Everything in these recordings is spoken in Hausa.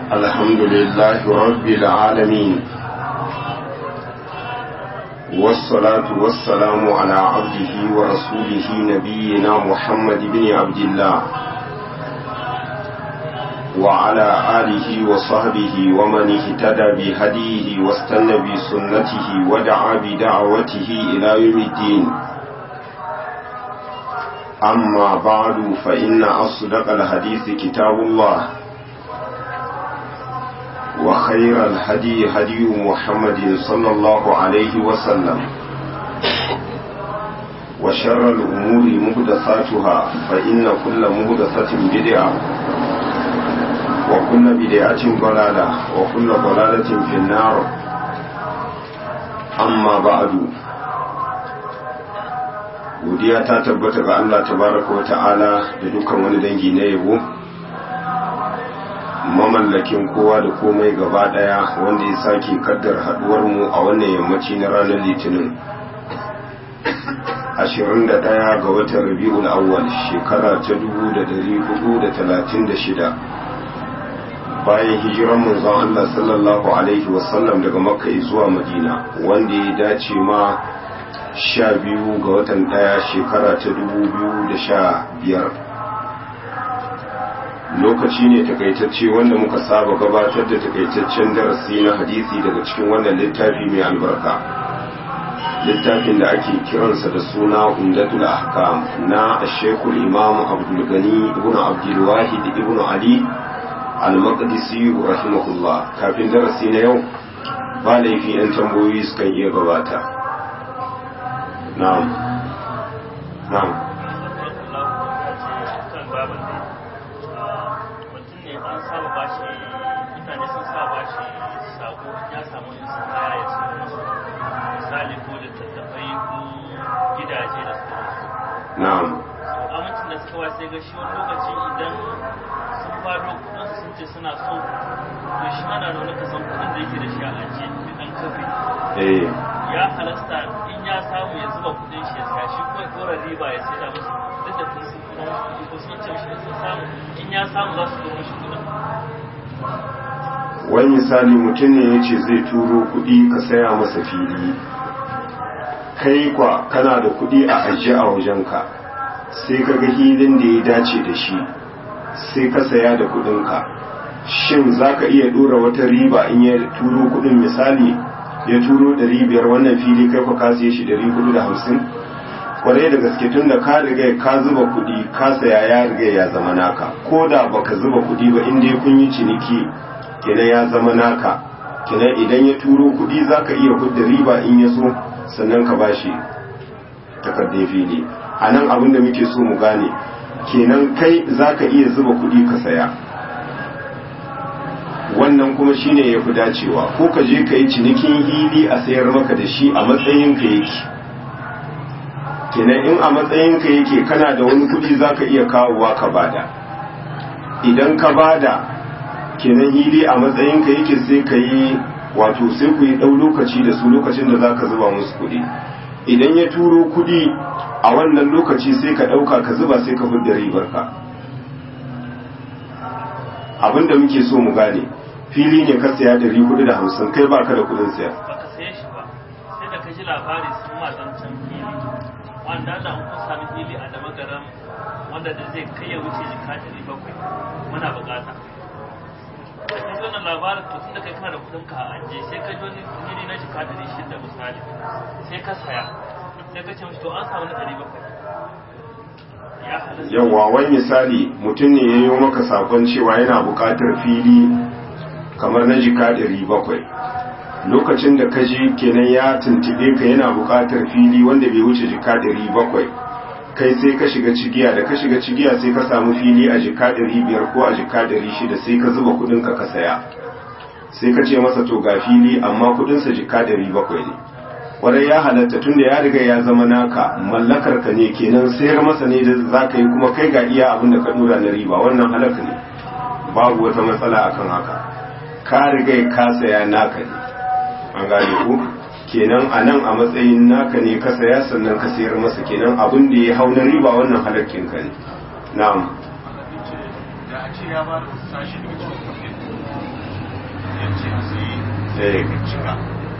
الحمد لله رب العالمين والصلاة والسلام على عبده ورسوله نبينا محمد بن عبد الله وعلى آله وصحبه ومن اهتدى بهديه واستنى بسنته ودعا بدعوته إلى يوم الدين أما بعد فإن أصدق الحديث كتاب الله وخير الهدي هدي محمد صلى الله عليه وسلم وشر الأمور مهدثاتها فإن كل مهدثة بدعة وكل بدعة ضلالة وكل ضلالة في النار أما بعد godiya ta tabbata ga Allah tabaraka wa ta'ala da dukkan wani dangi na yabo mamallakin kowa da komai gaba daya wanda ya sake kaddar haduwar mu a wannan yammaci na ranar litinin 21 ga watan rabi'ul awwal shekara ta 1436 bayan hijiran manzon Allah sallallahu alaihi wasallam daga makka zuwa madina wanda ya dace ma sha biyu ga watan ɗaya shekara ta dubu biyu da sha biyar lokaci ne takaitacce wanda muka saba gabatar da takaitaccen darasi na hadisi daga cikin wannan littafi mai albarka littafin da ake kiransa da suna umdatul ahkam na shekul imam abdulgani ibn abdulwahid ibn ali al-maqdisi rahimahullah kafin darasi na yau ba laifi 'yan tambayoyi sukan iya gabata na'am na'am mutum ne an saba bashi mutane sun saba bashi sako ya samu yin su kaya ya ce musu misali ko littattafai ko gidaje da sauransu na'am amincin da suka wace ga shi wani lokaci idan sun fado kudin sun ce suna so to shi mana da wani kasan kudin da yake da shi a ajiye da dan kafe eh ya halasta in ya samu ya zuba kudin shi ya sa shi ko ya dora riba ya sai da musu duk da kun sun kuma musu ko sun ce mishi sun samu in ya samu za su dora shi kudin wani misali mutum ne ya ce zai turo kuɗi ka saya masa fili kai kwa kana da kuɗi a ajiye a wajenka sai ka ga hilin da ya dace da shi sai ka saya da kuɗinka shin za ka iya ɗora wata riba in ya turo kuɗin misali ya turo ɗari biyar wannan fili kai kwa ka siye shi ɗari hudu da hamsin kwarai da gaske tun da ka riga ka zuba kuɗi ka saya ya riga ya zama naka ko da baka zuba kuɗi ba in dai kun yi ciniki kenan ya zama naka kenan idan ya turo kuɗi za ka iya hudda riba in ya so sannan ka bashi takardun fili a nan abin da muke so mu gane kenan kai za ka iya zuba kuɗi ka saya wannan kuma shine ya fi dacewa ko ka je ka yi cinikin hili a sayar maka da shi a matsayin ka yake kenan in a matsayin ka yake kana da wani kuɗi za ka iya kawowa ka bada idan ka bada kenan hili a matsayin ka yake sai ka yi wato sai ku yi ɗau lokaci da su lokacin da za ka zuba musu kuɗi idan ya turo kuɗi a wannan lokaci sai ka ɗauka ka zuba sai ka fudda ribar ka abinda muke so mu gane fili ne ka saya ɗari kuɗi da hamsin kai baka da kuɗin saya baka saye shi ba sai da ka ji labari sun ma zancen fili wanda da an kun sami fili a da magaran wanda da zai kai ya wuce jika ɗari bakwai muna bukata da ka ji wannan labarin to tun da kai kana da kuɗin ka a ajiye sai ka ji wani fili na jika ɗari shida misali sai ka saya sai ka ce mishi to an samu na ɗari bakwai ya halatta yawa wani misali mutum ne ya yi maka sakon cewa yana buƙatar fili kamar na jika ɗari bakwai lokacin da ka ji kenan ya tuntube ka yana buƙatar fili wanda bai wuce jika ɗari bakwai kai sai ka shiga cigiya da ka shiga cigiya sai ka samu fili a jika ɗari biyar ko a jika ɗari shida sai ka zuba kuɗinka ka saya sai ka ce masa to ga fili amma kuɗinsa jika ɗari bakwai ne kwarai ya halatta tunda ya riga ya zama naka mallakar ka ne kenan sayar masa ne da za ka yi kuma kai ga iya abin da ka dora na riba wannan halaka ne babu wata matsala akan haka ka riga ka saya naka ne an gane ku kenan a nan a matsayin naka ne ka saya sannan ka sayar masa kenan abin da ya hau na riba wannan halakkin ka ne na'am da a ce ya ba da sashi daga cikin kuɗin Eh. cika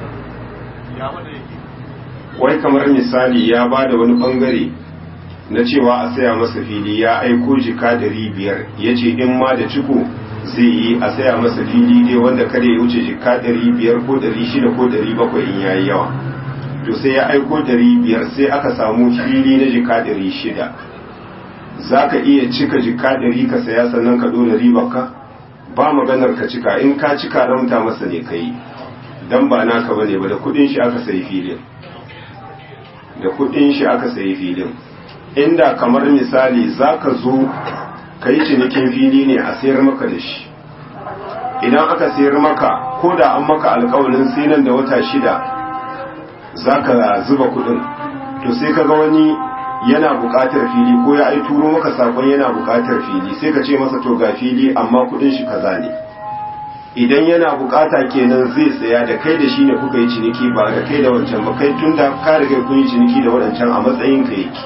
ya wanda yake wai kamar misali ya ba da wani bangare na cewa a saya masa fili ya aiko jika dari biyar ya ce in ma da ciko zai yi a saya masa fili dai wanda kada ya wuce jika dari biyar ko dari shida ko dari bakwai in yayi yawa to sai ya aiko dari biyar sai aka samu fili na jika dari shida za ka iya cika jika dari ka saya sannan ka dole ribarka ba maganar ka cika in ka cika ramta masa ne ka yi dan ba naka bane ba da kudin shi aka sayi filin da kudin shi aka sayi filin inda kamar misali zaka zo ka yi cinikin fili ne a sayar maka da shi idan aka sayar maka ko da an maka alkawalin sai nan da wata shida zaka zuba kudin to sai kaga wani yana buƙatar fili ko ya ai turo maka sakon yana buƙatar fili sai ka ce masa to ga fili amma kudin shi kaza ne idan yana bukata kenan zai tsaya da kai da shi ne kuka yi ciniki ba da kai da wancan ba kai tun da ka riga kun yi ciniki da waɗancan a matsayin ka yake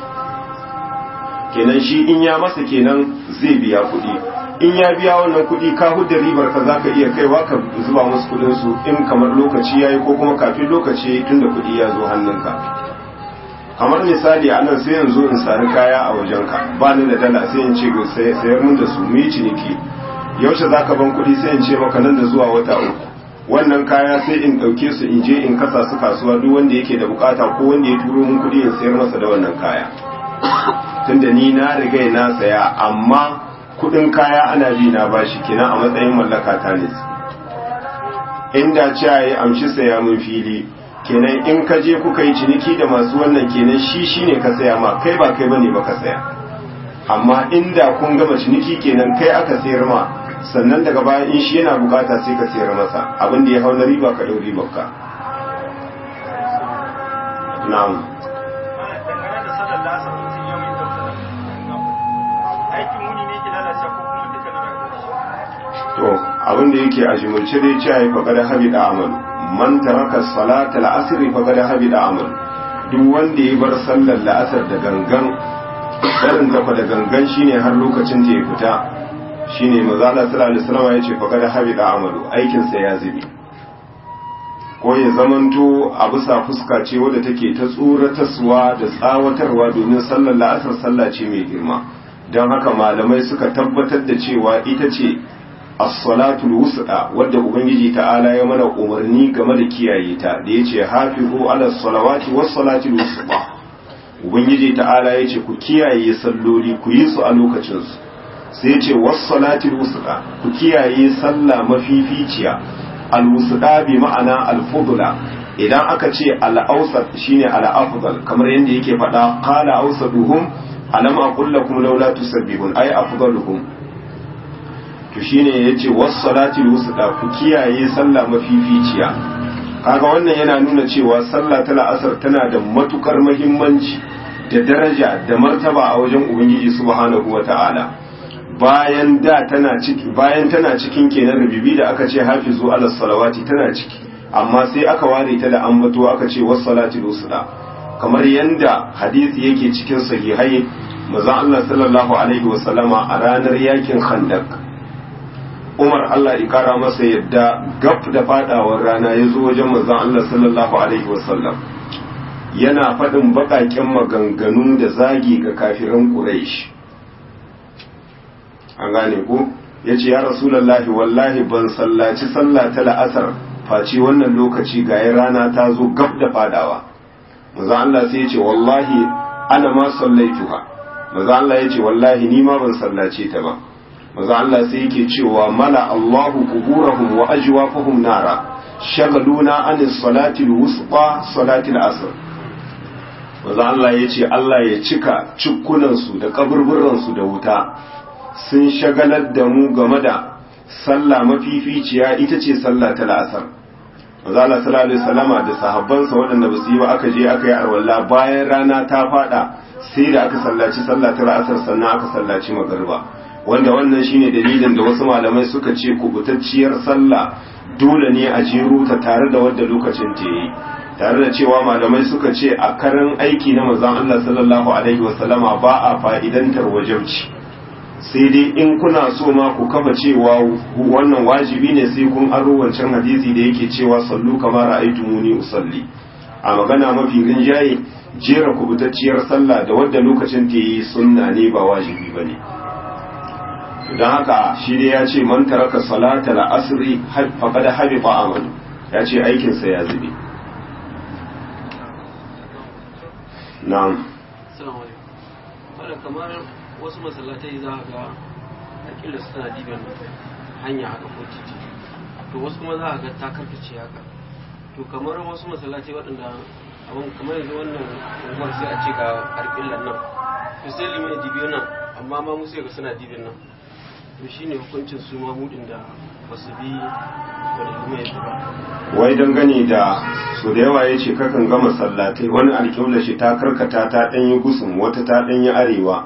kenan shi in ya masa kenan zai biya kuɗi in ya biya wannan kuɗi ka hudda ribar ka zaka iya kaiwa ka zuba musu kuɗin su in kamar lokaci yayi ko kuma kafin lokaci yayi tunda kuɗi ya zo hannunka kamar misali a nan sai yanzu in sari kaya a wajenka ba ni da dala sai in ce sayar mun da su mu yi ciniki yaushe za ka ban kuɗi sai in ce maka nan da zuwa wata uku wannan kaya sai in ɗauke su in je in kasa su kasuwa duk wanda yake da bukata ko wanda ya turo mun kuɗi in sayar masa da wannan kaya tunda ni na riga na saya amma kuɗin kaya ana bi na bashi kenan a matsayin mallaka ta ne inda ce yi amshi saya mun fili kenan in ka je kuka yi ciniki da masu wannan kenan shi shine ka saya ma kai ba kai bane ba ka saya amma inda kun gama ciniki kenan kai aka sayar ma sannan daga baya in shi yana bukata sai ka sayar masa abin da ya hau na riba ka ɗau ribar ka na'am dangane da sallar lasar mutum yau yin dausa aikin wuni ne ke lalace ko kuma duka na rayuwar to abin da yake a jimilce dai ce ai faqad habida amal man taraka salata al-asr faqad habida amal duk wanda ya bar sallar la'asar da gangan barin kafa da gangan shine har lokacin da ya fita shine manzo Allah sallallahu alaihi wasallam yace faqad habida amalu aikin sa ya zubi ko ya zamanto a bisa fuska ce wadda take ta tsoratarwa da tsawatarwa domin sallar la'asar sallah ce mai girma don haka malamai suka tabbatar da cewa ita ce as-salatul wusta wadda ubangiji ta'ala ya mana umarni game da kiyaye ta da yace hafizu ala salawati was salatil wusta ubangiji ta'ala yace ku kiyaye salloli ku yi su a lokacin su sai yace was salatil wusta ku kiyaye sallah mafificiya al wusta bi ma'ana al fudla idan aka ce al awsat shine al afdal kamar yadda yake faɗa qala awsaduhum alam aqul lakum laula tusabbihun ay afdaluhum to shine yace was-salati wusta ku kiyaye sallah mafificiya kaga wannan yana nuna cewa sallah ta la'asar tana da matukar muhimmanci da daraja da martaba a wajen ubangiji subhanahu wata'ala bayan da tana ciki bayan tana cikin kenan rubibi da aka ce hafizu ala salawati tana ciki amma sai aka ware ta da ambato aka ce was-salati wusta kamar yanda hadisi yake cikin sahihai manzon Allah sallallahu alaihi wasallama a ranar yakin khandaq Umar Allah ya kara masa yadda gab da fadawar rana ya zo wajen manzon Allah sallallahu alaihi wasallam yana faɗin baƙaƙen maganganu da zagi ga kafiran Quraysh an gane ko yace ya rasulullahi wallahi ban sallaci sallah ta la'asar face wannan lokaci ga rana ta zo gab da fadawa manzon Allah sai yace wallahi ana ma sallaituha manzon Allah yace wallahi ni ma ban sallace ta ba maza Allah sai yake cewa mala Allahu kuburahum wa ajwafahum nara shagaluna an salati al-wusta salati al-asr maza Allah yace Allah ya cika cikkunan su da kaburburan su da wuta sun shagalar da mu game da sallah mafificiya ita ce sallah ta al-asr maza Allah sallallahu alaihi wasallama da sahabbansa waɗanda ba su yi ba aka je aka yi arwalla bayan rana ta fada sai da aka sallaci sallah ta al-asr sannan aka sallaci magriba wanda wannan shine dalilin da wasu malamai suka ce kubutacciyar sallah dole ne a jero ta tare da wadda lokacin ta yi tare da cewa malamai suka ce a karan aiki na manzon Allah sallallahu alaihi wasallama ba a fa'idantar wajibci sai dai in kuna so ma ku kafa cewa wannan wajibi ne sai kun aro wancan hadisi da yake cewa sallu kamar ra'aytumuni usalli a magana mafi rinjaye jera kubutacciyar sallah da wadda lokacin ta yi sunna ne ba wajibi bane don haka shi dai ya ce man taraka salata al-asri faqad habita amalu ya ce aikin sa ya zube na'am Assalamu alaikum. Wadda kamar wasu masallatai za a ga akila suna diban hanya haka ko titi. To wasu kuma za a ga ta karkace haka. To kamar wasu masallatai waɗanda abin kamar yanzu wannan unguwar sai a ce ga alƙillan nan. To sai limai dibiyo nan amma ma mu sai ga suna dibin nan. To shine hukuncin su mamudin da ba su bi wani limai ba. wai dangane da su da yawa ya ce kakan gama sallatai wani alƙibla shi ta karkata ta ɗanyi gusun wata ta ɗanyi arewa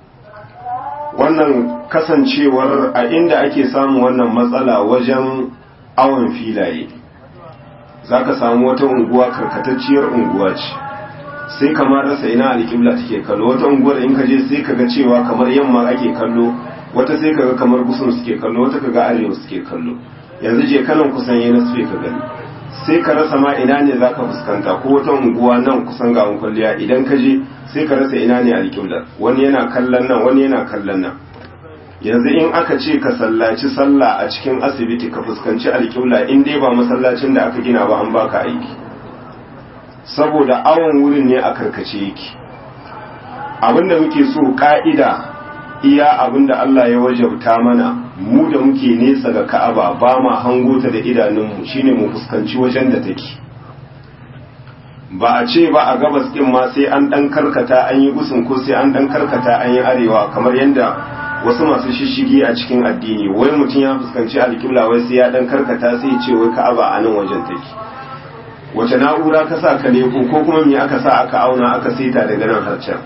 wannan kasancewar a inda ake samun wannan matsala wajen awon filaye za ka samu wata unguwa karkatacciyar unguwa ce sai kamar rasa ina alƙibla take kallo wata unguwar in ka je sai ka ga cewa kamar yamma ake kallo wata sai ka ga kamar gusun suke kallo wata ka ga arewa suke kallo yanzu je kanan kusan yana suke ka gani sai ka rasa ma ina ne za ka fuskanta ko wata unguwa nan kusan ga kwalliya idan ka je sai ka rasa ina ne alƙiblar wani yana kallon nan wani yana kallon nan yanzu in aka ce ka sallaci sallah a cikin asibiti ka fuskanci alƙibla in dai ba masallacin da aka gina ba an baka aiki saboda awon wurin ne a karkace yake abinda muke so ka'ida iya abinda Allah ya wajabta mana mu da muke nesa ga Ka'aba ba ma hango ta da idanunmu shine mu fuskanci wajen da take ba a ce ba a gabas din ma sai an dan karkata an yi gusun ko sai an dan karkata an yi arewa kamar yadda wasu masu shishigi a cikin addini wai mutum ya fuskanci alƙibla wai sai ya dan karkata sai ya ce wai Ka'aba a nan wajen take wace na'ura ka sa ka leko ko kuma me aka sa aka auna aka saita daga nan har can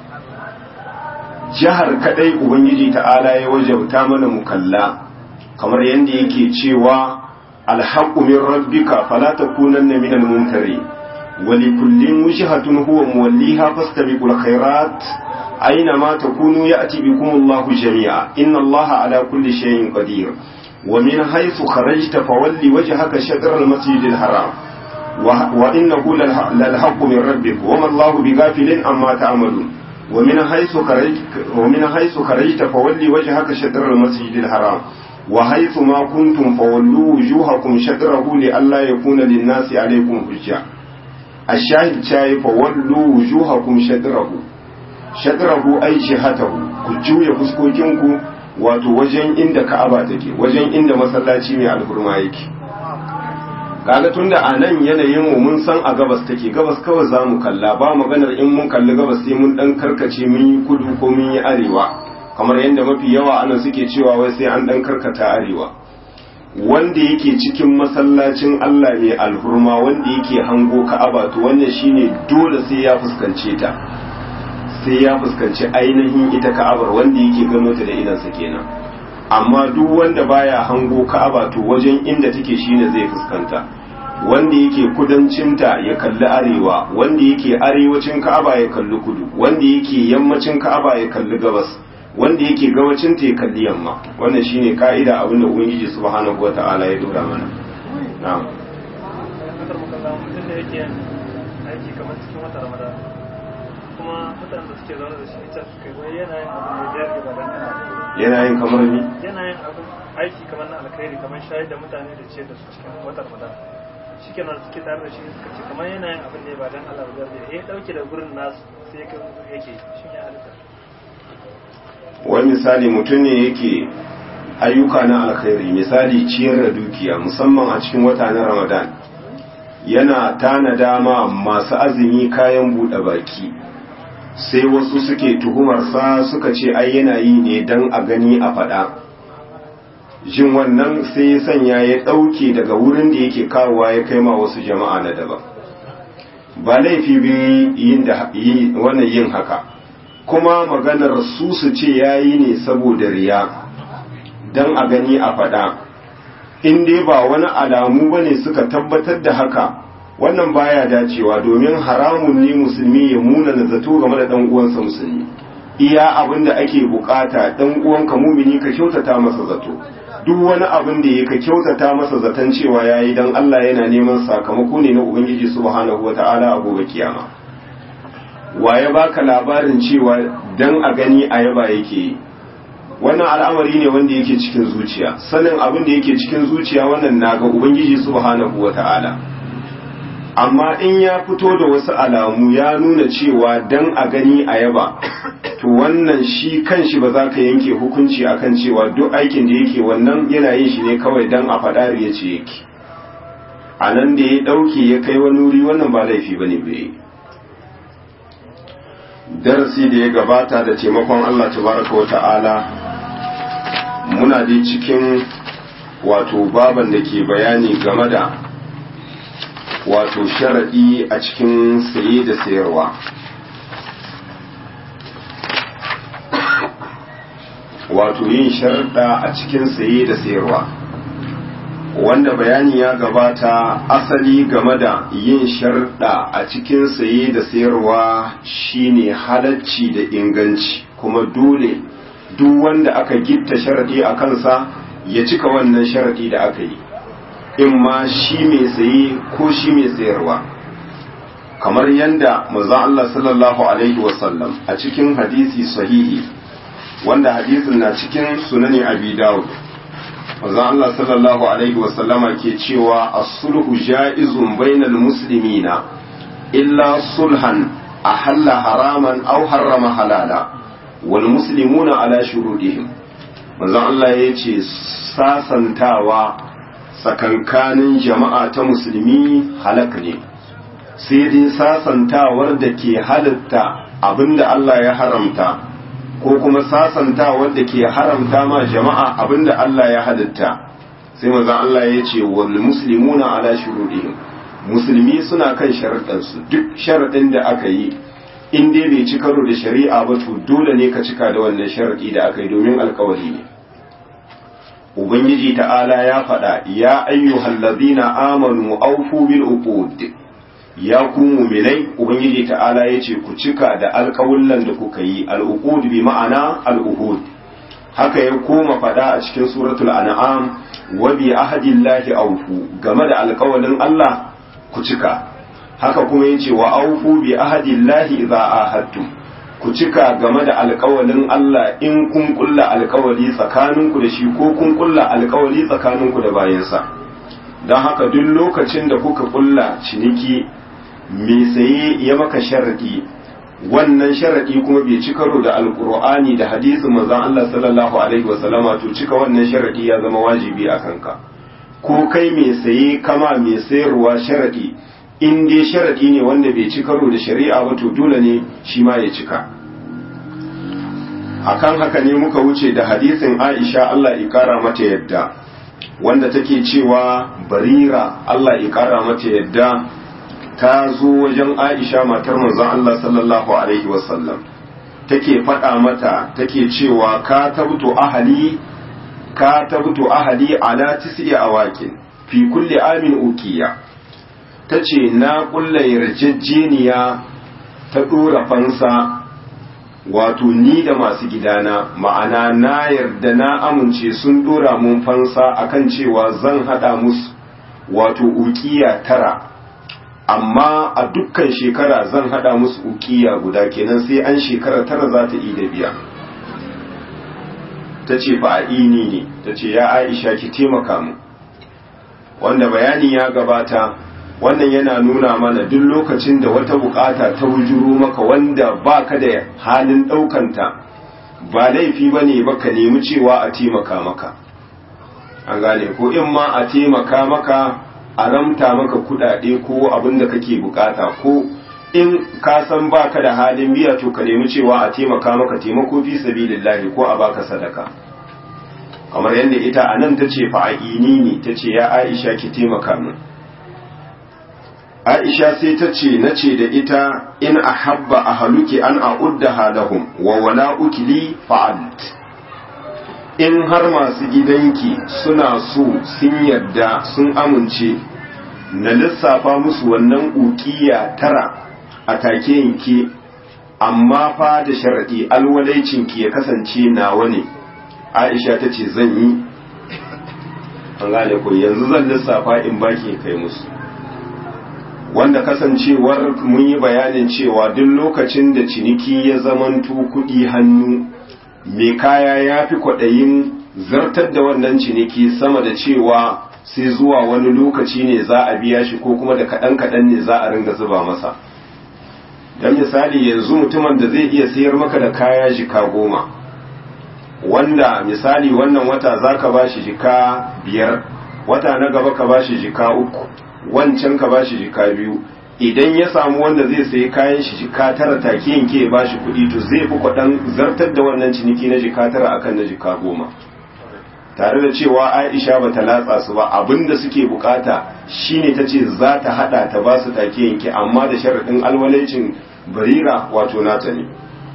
jihar kadai ubangiji ta'ala ya wajauta mana mukalla kamar yadda yake cewa alhaqqu min rabbika fala takunanna minal mumtari wa likullin wujhatun huwa muwalliha fastabiqul khairat aina ma takunu ya'ti bikumullahu jami'a inna allaha ala kulli shay'in qadir wa min haythu kharajta fawalli wajhaka shatr al-masjidil haram wa innahu lalhaqqu min rabbik wa ma allahu bighafilin amma ta'malun ومن حيث خرجت ومن حيث خرجت فولي وجهك شطر المسجد الحرام وحيث ما كنتم فولوا وجوهكم شطره لئلا يكون للناس عليكم حجة الشاهد شاي فولوا وجوهكم شطره شطره أي جهته كجوية فسكوكينكو wato wajen inda ka'aba take wajen inda masallaci mai alhurma yake kaga tunda a nan yanayin mu mun san a gabas take gabas kawai za mu kalla ba maganar in mun kalli gabas sai mun dan karkace mun yi kudu ko mun yi arewa kamar yadda mafi yawa ana suke cewa wai sai an dan karkata arewa wanda yake cikin masallacin Allah mai alhurma wanda yake hango ka'aba to wannan shine dole sai ya fuskance ta sai ya fuskanci ainihin ita ka'abar wanda yake gano ta da idansa kenan amma duk wanda baya hango ka'aba to wajen inda take shine zai fuskanta wanda yake kudancinta ya kalli arewa wanda yake arewacin ka'aba ya kalli kudu wanda yake yammacin ka'aba ya kalli gabas wanda yake gabacinta ya kalli yamma wannan shine ka'ida abinda ubangiji subhanahu wata'ala ya dora mana na'am mutum da yake aiki kamar cikin wata ramadan kuma mutanen da suke zaune da shi ita suka wai yana yin abu mai jari ba dan ana yana yin kamar ni yana yin abu aiki kamar na alkhairi kamar shayar da mutane da ce da su cikin watan ramadan shi kenan suke tare da shi suka ce kamar yana yin abin da ba dan Allah ba zai ya dauke da gurin nasu sai ka yake shi ne halitta wani misali mutum ne yake ayyuka na alkhairi misali ciyar da dukiya musamman a cikin wata na ramadan yana tana dama masu azumi kayan buɗe baki sai wasu suke tuhumarsa suka ce ai yana yi ne don a gani a faɗa jin wannan sai ya sanya ya ɗauke daga wurin da yake kawowa ya kai ma wasu jama'a na daban ba laifi biyu yin da wannan yin haka kuma maganar su su ce yayi ne saboda riya don a gani a faɗa in dai ba wani alamu bane suka tabbatar da haka wannan baya dacewa domin haramun ne musulmi ya muna na zato game da dan uwansa musulmi iya abin da ake bukata dan uwanka mumini ka kyautata masa zato duk wani abin da ya ka kyautata masa zaton cewa yayi dan Allah yana neman sakamako ne na ubangiji subhanahu wataala a gobe kiyama waye baka labarin cewa dan a gani a yaba yake yi wannan al'amari ne wanda yake cikin zuciya sanin abin da yake cikin zuciya wannan naga ubangiji subhanahu wata'ala amma in ya fito da wasu alamu ya nuna cewa dan a gani a yaba to wannan shi kanshi ba za ka yanke hukunci akan cewa duk aikin da yake wannan yana yin shi ne kawai dan a faɗa ya ce yake a nan da ya ɗauke ya kai wani wuri wannan ba laifi ba ne bai darasi da ya gabata da taimakon Allah tabaraka wa ta'ala muna dai cikin wato baban da ke bayani game da wato sharaɗi a cikin saye da sayarwa wato yin sharaɗa a cikin saye da sayarwa wanda bayani ya gabata asali game da yin sharɗa a cikin saye da sayarwa shine halacci da inganci kuma dole duk wanda aka gitta sharaɗi a kansa ya cika wannan sharaɗi da aka yi in ma shi mai saye ko shi mai sayarwa kamar yadda maza Allah sallallahu alaihi wasallam a cikin hadisi sahihi wanda hadisin na cikin sunani abi dawud manzon Allah sallallahu alaihi wasallama ke cewa as-sulhu ja'izun bainal muslimina illa sulhan ahalla haraman aw harrama halala wal muslimuna ala shurudihim manzon Allah ya ce sasantawa tsakankanin jama'a ta musulmi halak ne sai dai sasantawar da ke halatta abinda Allah ya haramta ko kuma sasanta wanda ke haramta ma jama'a abinda Allah ya halitta sai maza Allah ya ce wal muslimuna ala shurudihim musulmi suna kan sharaɗansu duk sharaɗin da aka yi in dai bai ci karo da shari'a ba to dole ne ka cika da wannan sharaɗi da aka yi domin alkawari ne ubangiji ta'ala ya faɗa ya ayyuhal ladina amanu awfu bil uqud ya ku muminai ubangiji ta'ala ya ce ku cika da alƙawullan da kuka yi al'uqud bi ma'ana al'uhud haka ya koma faɗa a cikin suratul an'am wa bi ahadillahi awfu game da alƙawalin Allah ku cika haka kuma yace wa awfu bi ahadillahi idza ahadtum ku cika game da alƙawalin Allah in kun kulla alƙawali tsakaninku da shi ko kun kulla alƙawali tsakaninku da bayansa don haka duk lokacin da kuka kulla ciniki mai saye ya maka sharadi wannan sharadi kuma bai ci karo da alkur'ani da hadisin manzon Allah sallallahu alaihi wasallama to cika wannan sharadi ya zama wajibi a kanka ko kai mai saye kama mai sayarwa sharadi in dai sharadi ne wanda bai ci karo da shari'a ba to dole ne shi ma ya cika akan haka ne muka wuce da hadisin Aisha Allah ya kara mata yadda wanda take cewa barira Allah ya kara mata yadda ta zo wajen Aisha matar manzon Allah sallallahu alaihi wasallam take faɗa mata take cewa ka tabtu ahali ka tabtu ahali ala tis'i awaqin fi kulli amin ukiya tace na kulla yarjejeniya ta dora fansa wato ni da masu gidana ma'ana na yarda na amince sun dora mun fansa akan cewa zan hada musu wato ukiya tara amma a dukkan shekara zan hada musu ukiya guda kenan sai an shekara tara za ta yi da biya ta ce fa a ini ne ta ce ya aisha ki taimaka mu wanda bayani ya gabata wannan yana nuna mana duk lokacin da wata bukata ta wujuro maka wanda baka da halin daukanta ba laifi ba ne ba ka nemi cewa a taimaka maka an gane ko in ma a taimaka maka a ramta maka kudade ko abin da kake bukata ko in ka san baka da halin biya to ka nemi cewa a taimaka maka taimako fi sabilillahi ko a baka sadaka kamar yadda ita a nan ta ce fa'ini ne ta ce ya aisha ki taimaka min aisha sai ta ce na ce da ita in a habba a haluki an a udda halahum wa wala ukili fa'alt in har masu gidanki suna so sun yarda sun amince na lissafa musu wannan ukiya tara a take yanke amma fa da sharadi alwalaicin ki ya kasance nawa ne Aisha ta ce zan yi an gane ko yanzu zan lissafa in baki kai musu wanda kasancewar mun yi bayanin cewa duk lokacin da ciniki ya zamanto kuɗi hannu mai kaya ya fi kwaɗayin zartar da wannan ciniki sama da cewa sai zuwa wani lokaci ne za a biya shi ko kuma da kaɗan-kaɗan ne za a ringa zuba masa don misali yanzu mutumin da zai iya sayar maka da kaya jika goma wanda misali wannan wata za ka ba shi jika biyar wata na gaba ka ba shi jika uku wancan ka ba shi jika biyu idan ya samu wanda zai sayi kayan shi jika tara take yanke ya ba shi kuɗi to zai fi kwaɗan zartar da wannan ciniki na jika tara akan na jika goma tare da cewa aisha ba ta latsa su ba abinda suke bukata shine ta ce za ta hada ta ba su take yanke amma da sharaɗin alwalaicin barira wato nata ne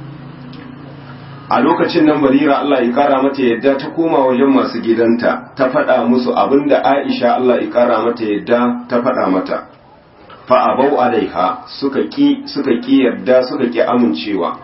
a lokacin nan barira Allah ya kara mata yadda ta koma wajen masu gidanta ta faɗa musu abinda aisha Allah ya kara mata yadda ta faɗa mata fa abau alaiha suka ki suka ki yadda suka ki amincewa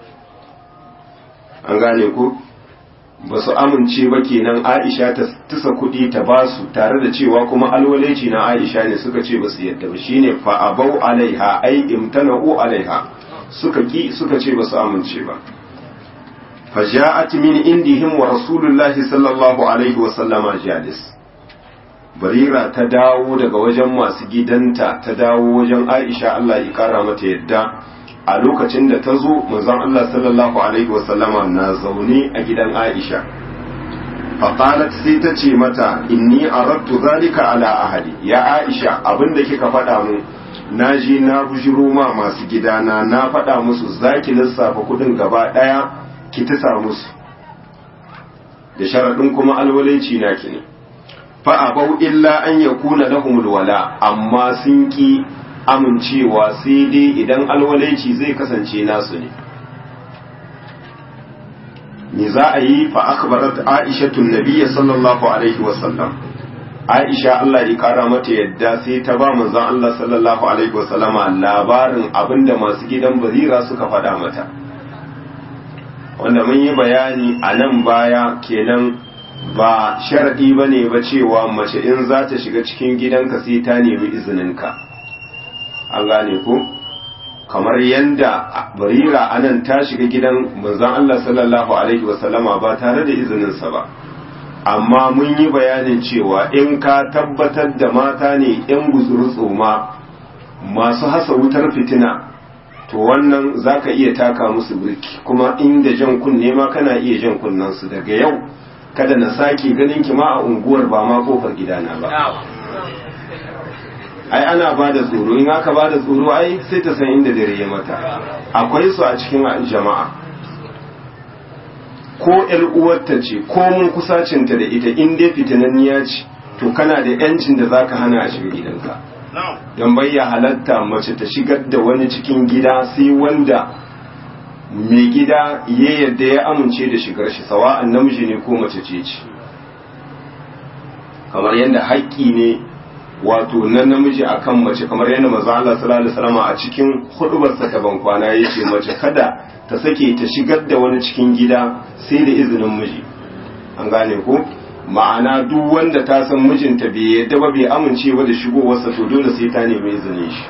an gane ku ba su amince ba kenan Aisha ta tusa kuɗi ta ba su tare da cewa kuma alwalaici na Aisha ne suka ce ba su yadda ba shine fa abau alaiha ai imtana'u alaiha suka ki suka ce ba su amince ba faja'at min indihim wa rasulullahi sallallahu alaihi wa sallama jalis barira ta dawo daga wajen masu gidanta ta dawo wajen Aisha Allah ya kara mata yadda a lokacin da ta zo manzon Allah sallallahu alaihi wasallama na zaune a gidan Aisha faqalat sai ta ce mata inni aradtu zalika ala ahli ya Aisha abinda kika faɗa mu naji na bujiro ma masu gidana na faɗa musu zaki lissafa kuɗin gaba ɗaya ki tisa musu da sharaɗin kuma alwalaici na ki ne fa abau illa an yakuna lahumul wala amma sun ki amincewa sai dai idan alwalaici zai kasance nasu ne ni za a yi fa akbarat aisha tun nabiyya sallallahu alaihi wasallam aisha Allah ya kara mata yadda sai ta ba manzon Allah sallallahu alaihi wasallama labarin abinda masu gidan barira suka faɗa mata wanda mun yi bayani a nan baya kenan ba sharadi bane ba cewa mace in za ta shiga cikin gidanka sai ta nemi izininka an gane ku kamar yadda barira anan ta shiga gidan manzon Allah sallallahu alaihi wasallama ba tare da izininsa ba amma mun yi bayanin cewa in ka tabbatar da mata ne yan guzuru tsoma masu hasa wutar fitina to wannan zaka iya taka musu birki kuma inda jan kunne ma kana iya jan kunnansu daga yau kada na sake ganin ki ma a unguwar ba ma kofar gidana ba ai ana ba da tsoro in aka ba da tsoro ai sai ta san inda dare ya mata akwai su a cikin jama'a ko ƴar uwarta ce ko mun kusacinta da ita in dai fitinanniya ce to kana da yancin da zaka hana a shiga gidanka don bayya halatta mace ta shigar da wani cikin gida sai wanda mai gida ya yadda ya amince da shigar shi sawa'an namiji ne ko mace ce ce kamar yadda haƙƙi ne wato na namiji akan mace kamar yadda manzo Allah sallallahu alaihi wasallam a cikin hudubarsa ta bankwana yace mace kada ta sake ta shigar da wani cikin gida sai da izinin miji an gane ko ma'ana duk wanda ta san mijinta bai yadda ba bai amince ba da shigowarsa to dole sai ta nemi izinin shi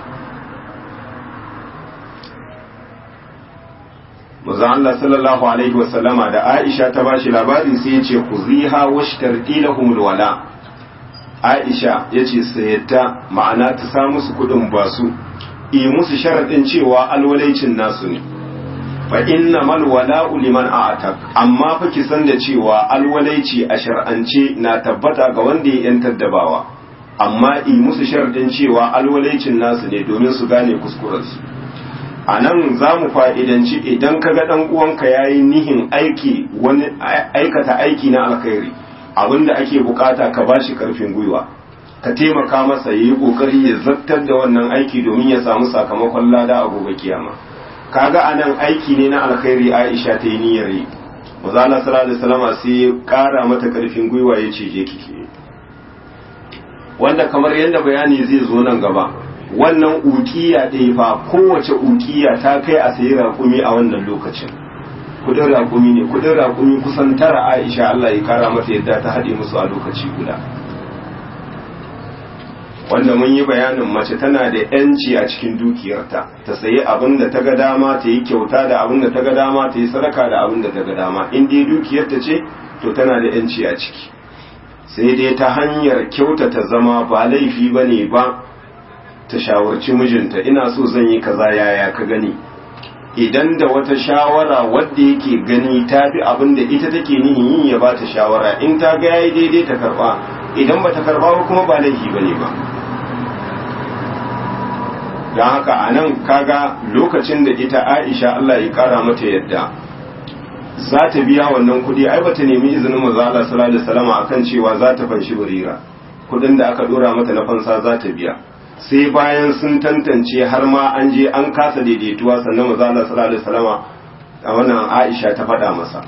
manzo Allah sallallahu alaihi wasallama da Aisha ta bashi labari sai ya ce kuziha washtarti lahumul wala Aisha ya ce sayatta ma'ana ta sa musu kudin basu yi musu sharaɗin cewa alwalaicin nasu ne fa inna mal wala'u liman a'tak amma fa ki san da cewa alwalaici a shar'ance na tabbata ga wanda ya yantar da bawa amma yi musu sharaɗin cewa alwalaicin nasu ne domin su gane kuskurensu a nan za mu fa'idanci idan ka ga ɗan uwanka ya yi nihin aiki wani aikata aiki na alkhairi abinda ake bukata ka ba shi karfin gwiwa ka taimaka masa ya yi kokari ya zartar da wannan aiki domin ya samu sakamakon lada a gobe kiyama kaga anan aiki ne na alkhairi Aisha ta yi niyyar yi Mazala sallallahu alaihi wasallam sai ya kara mata karfin gwiwa ya ce je kike wanda kamar yadda bayani zai zo nan gaba wannan ukiya ɗaya fa kowace ukiya ta kai a sayi raƙumi a wannan lokacin kudin raƙumi ne kudin raƙumi kusan tara aisha Allah ya kara mata yadda ta haɗe musu a lokaci guda wanda mun yi bayanin mace tana da yanci a cikin dukiyarta ta sayi abin da ta ga dama ta yi kyauta da abin da ta ga dama ta yi sadaka da abin da ta ga dama in dai dukiyarta ce to tana da yanci a ciki sai dai ta hanyar kyautata zama ba laifi ba ne ba ta shawarci mijinta ina so zan yi kaza yaya ka gani idan da wata shawara wadda yake gani ta fi abin da ita take nihin yin ya ba ta shawara in ta ga yayi daidai ta karba idan ba ta karba ba kuma ba laifi ba ne ba don haka a nan kaga lokacin da ita aisha Allah ya kara mata yadda za ta biya wannan kuɗi ai bata nemi izinin manzo Allah sallallahu alaihi wasallam akan cewa za ta fanshi barira kuɗin da aka dora mata na fansa za ta biya sai bayan sun tantance har ma an je an kasa daidaituwa sannan manzo Allah sallallahu alaihi wasallam a wannan Aisha ta faɗa masa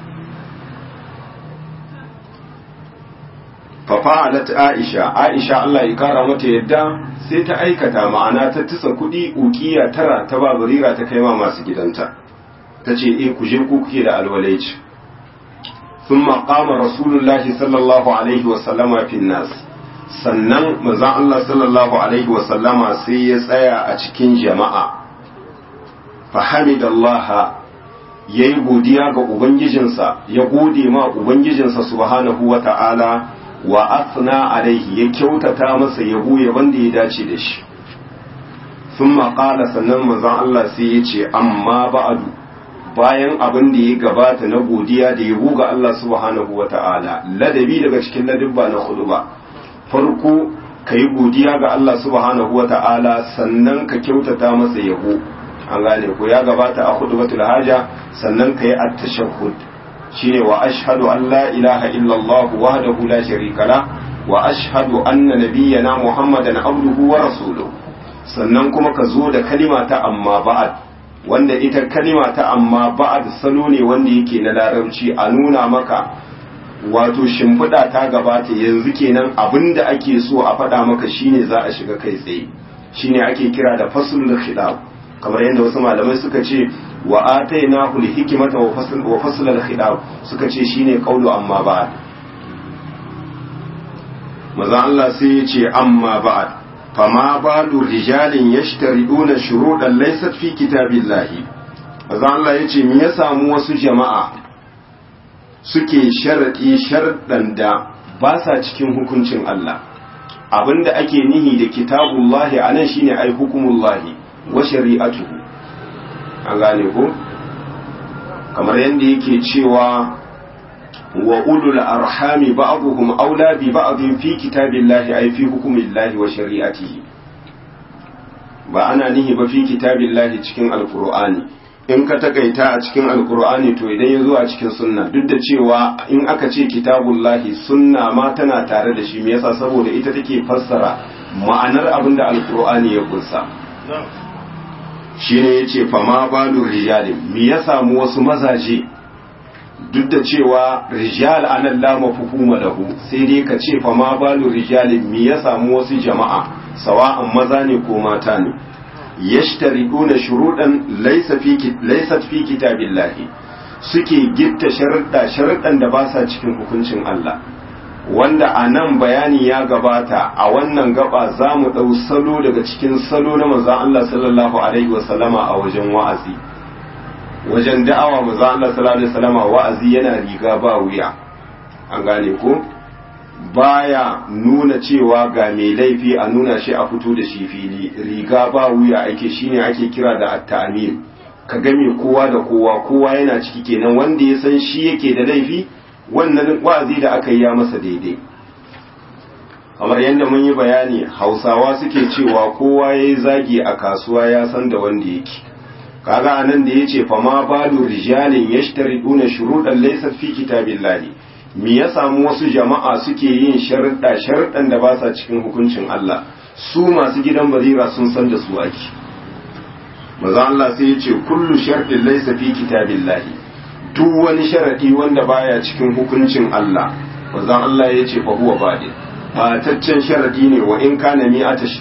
fa fa'alat Aisha Aisha Allah ya kara mata yadda sai ta aikata ma'ana ta tisa kuɗi ukiya tara ta ba barira ta kai ma masu gidanta ta ce e ku je ku kuke da alwalaici sun maƙama rasulullahi sallallahu alaihi wasallama fin nas sannan manzan Allah sallallahu alaihi wasallama sai ya tsaya a cikin jama'a fahimidallaha ya yi godiya ga ubangijinsa ya gode ma ubangijinsa subhanahu wa ta'ala wa asna alaihi ya kyautata masa yabo yaban da ya dace da shi sun maƙala sannan manzan Allah sai ya ce amma ba'adu bayan abin da ya gabata na godiya da yabo ga Allah subhanahu wa ta'ala ladabi daga cikin ladabba na hudu ba farko ka yi godiya ga Allah subhanahu wa ta'ala sannan ka kyautata masa yabo an gane ko ya gabata a hudu batul haja sannan ka yi at-tashahhud shine wa ashhadu an la ilaha illallah wahdahu la sharika la wa ashhadu anna nabiyyana muhammadan abduhu wa rasuluhu sannan kuma ka zo da kalima ta amma ba'ad wanda ita kalima ta amma ba'ad salo ne wanda yake na larabci a nuna maka wato shimfiɗa ta gabata yanzu kenan abinda ake so a faɗa maka shine za a shiga kai tsaye shine ake kira da faslul khidab kamar yadda wasu malamai suka ce wa atainahu al-hikmata wa fasl wa fasl al-khidab suka ce shine qawlu amma ba'ad maza Allah sai ya ce amma ba'ad fama balu rijalin yashtariduna shuruɗan laysat fi kitabillahi maza Allah yace me ya samu wasu jama'a suke sharadi sharɗan da ba sa cikin hukuncin Allah abinda ake nihi da kitabullahi anan shine ai hukumullahi wa shari'atuhu an gane ko kamar yadda yake cewa wa ulul arhami ba'dhum aula bi ba'dhin fi kitabillahi ay fi hukmillahi wa shari'atihi ba ana nihi ba fi kitabillahi cikin alqur'ani in ka takaita a cikin alqur'ani to idan ya zo a cikin sunna duk da cewa in aka ce kitabullahi sunna ma tana tare da shi me yasa saboda ita take fassara ma'anar abin da alqur'ani ya kunsa shi ne ya ce fama balu rijalin mi ya samu wasu mazaje duk da cewa rijal anan la mafhuma lahu sai dai ka ce fama balu rijalin mi ya samu wasu jama'a sawa'an maza ne ko mata ne yashtariduna shurudan laysa fi laysat fi kitabillahi suke gitta sharuɗa sharuɗan da ba sa cikin hukuncin Allah wanda a nan bayani ya gabata a wannan gaba za mu ɗau salo daga cikin salo na manzan Allah sallallahu Alaihi wasallama a wajen wa'azi wajen da'awa manzan Allah sallallahu Alaihi wasallama wa'azi yana riga ba wuya an gane ko baya nuna cewa ga mai laifi a nuna shi a fito da shi fili riga ba wuya ake shine ake kira da at-ta'mir ka game kowa da kowa kowa yana ciki kenan wanda ya san shi yake da laifi wannan wa'azi da aka yi ya masa daidai kamar yadda mun yi bayani hausawa suke cewa kowa ya yi zagi a kasuwa ya san da wanda yake kaga anan da ya ce fama balu rijalin ya shtariduna shuruɗan laisa fi kitabillahi me ya samu wasu jama'a suke yin sharuɗa sharuɗan da ba sa cikin hukuncin Allah su masu gidan barira sun san da su ake maza Allah sai ya ce kullu sharɗin laisa fi kitabillahi duk wani sharadi wanda baya cikin hukuncin Allah wanzan Allah ya ce fa huwa badi bataccen sharadi ne wa in kana mi'ata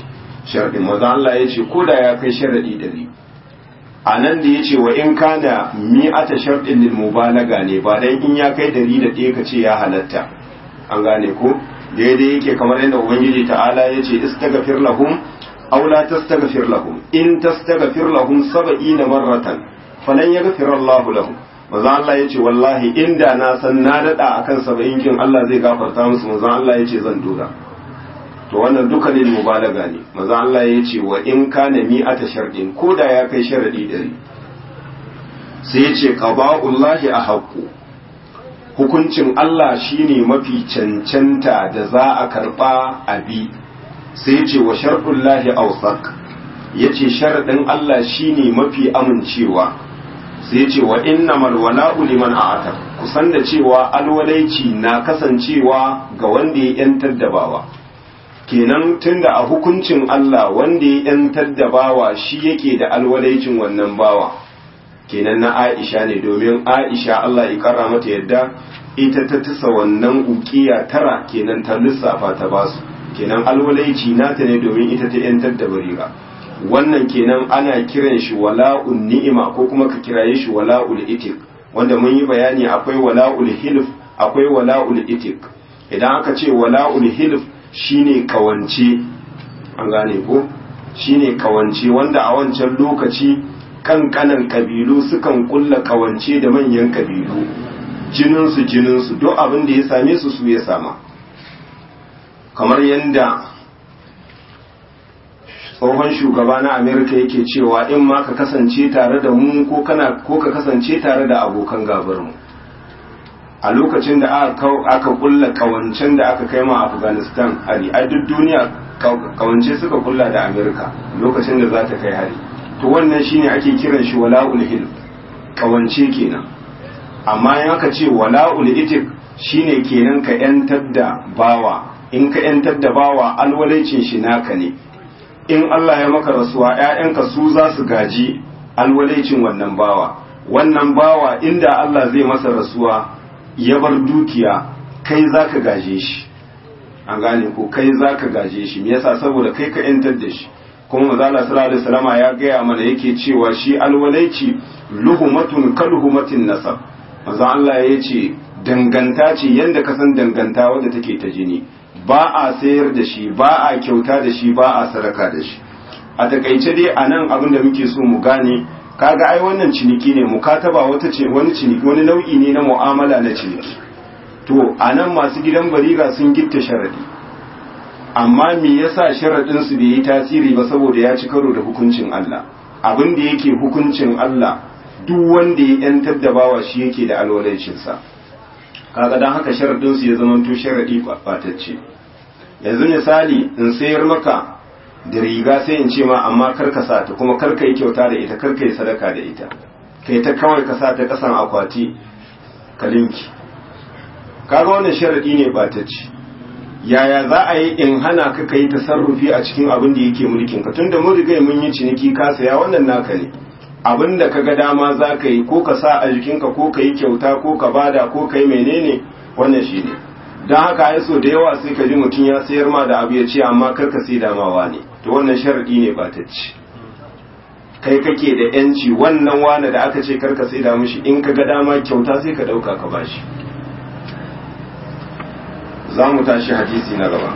sharɗin maza Allah ya ce ko da ya kai sharaɗi ɗari a nan da ya ce wa in kana mi'ata sharɗin lil mubalaga ne ba dan in ya kai ɗari da ɗaya ka ce ya halatta an gane ko daidai yake kamar yadda ubangiji ta'ala ya ce istaghfir lahum aw la tastaghfir lahum in tastaghfir lahum sab'ina marratan falan yaghfir Allahu lahum maza Allah ya ce wallahi inda na san na daɗa akan saba'in kin Allah zai gafarta musu maza Allah ya ce zan dora to wannan duka ne mubalaga ne maza Allah ya ce wa in kana mi'ata sharɗin ko da ya kai sharaɗi ɗari sai ya ce qada'ullahi a haqqu hukuncin Allah shine mafi cancanta da za a karɓa a bi sai ya ce wa sharɗullahi awsaq ya ce sharaɗin Allah shine mafi amincewa sai ce wa innamal wala'u liman a'ata kusan da cewa alwalaici na kasancewa ga wanda ya yantar da bawa kenan tunda a hukuncin Allah wanda ya yantar da bawa shi yake da alwalaicin wannan bawa kenan na Aisha ne domin Aisha Allah ya kara mata yadda ita ta tisa wannan ukiya tara kenan ta lissafa ta basu kenan alwalaici nata ne domin ita ta yantar da bariga wannan kenan ana kiran shi wala'ul ni'ima ko kuma ka kiraye shi wala'ul itik wanda mun yi bayani akwai wala'ul hilf akwai wala'ul itik idan aka ce wala'ul hilf shine kawance an gane ko shine kawance wanda a wancan lokaci kankanan kabilu sukan kulla kawance da manyan kabilu jininsu jininsu duk abin da ya same su su ya sama kamar yadda tsohon shugaba na amerika yake cewa in ma ka kasance tare da mu ko kana ko ka kasance tare da abokan gabarmu a lokacin da aka aka kulla kawancen da aka kai ma afghanistan hari a duk duniya kawance suka kulla da amerika lokacin da za ta kai hari to wannan shine ake kiran shi wala'ul hil kawance kenan amma in aka ce wala'ul itik shine kenan ka yantar da bawa in ka yantar da bawa alwalaicin shi naka ne in Allah ya maka rasuwa ‘ya'yanka su za su gaji alwalaicin wannan bawa wannan bawa inda Allah zai masa rasuwa ya bar dukiya kai za ka gaje shi an gane ko kai za ka gaje shi me yasa saboda kai ka ‘yantar da shi kuma mazala sallallahu alaihi wasallama ya gaya mana yake cewa shi alwalaici luhumatun kaluhumatin nasab manzo Allah ya ce danganta ce yanda ka san danganta wadda take ta jini ba a sayar da shi ba a kyauta da shi ba a sadaka da shi a takaice dai a nan abin da muke so mu gane kaga ai wannan ciniki ne mukataba wata ce wani ciniki wani nau'i ne na mu'amala na ciniki to a nan masu gidan bariga sun gitta sharadi amma me yasa sharadin su bai yi tasiri ba saboda ya ci karo da hukuncin Allah abin da yake hukuncin Allah duk wanda ya yantar da bawa shi yake da alwalancinsa kaga dan haka sharadin su ya zama to sharadi batacce yanzu misali in sayar maka da riga sai in ce ma amma kar ka sa ta kuma kar ka yi kyauta da ita kar ka yi sadaka da ita kai ta kawai ka sa ta kasan akwati ka linki kaga wannan sharadi ne batacce yaya za a yi in hana ka kai tasarrufi a cikin abin da yake mulkin ka tunda mun riga mun yi ciniki ka saya wannan naka ne abin da ka ga dama za ka yi ko ka sa a jikinka ko ka yi kyauta ko ka bada ko ka yi menene wannan shi ne don haka ya so da yawa sai ka ji mutum ya sayar ma da abu ya ce amma kar ka sai damawa ne to wannan sharadi ne ba ta ci kai kake da yanci wannan wane da aka ce kar ka sai da mishi in ka ga dama kyauta sai ka dauka ka bashi za mu tashi hadisi na gaba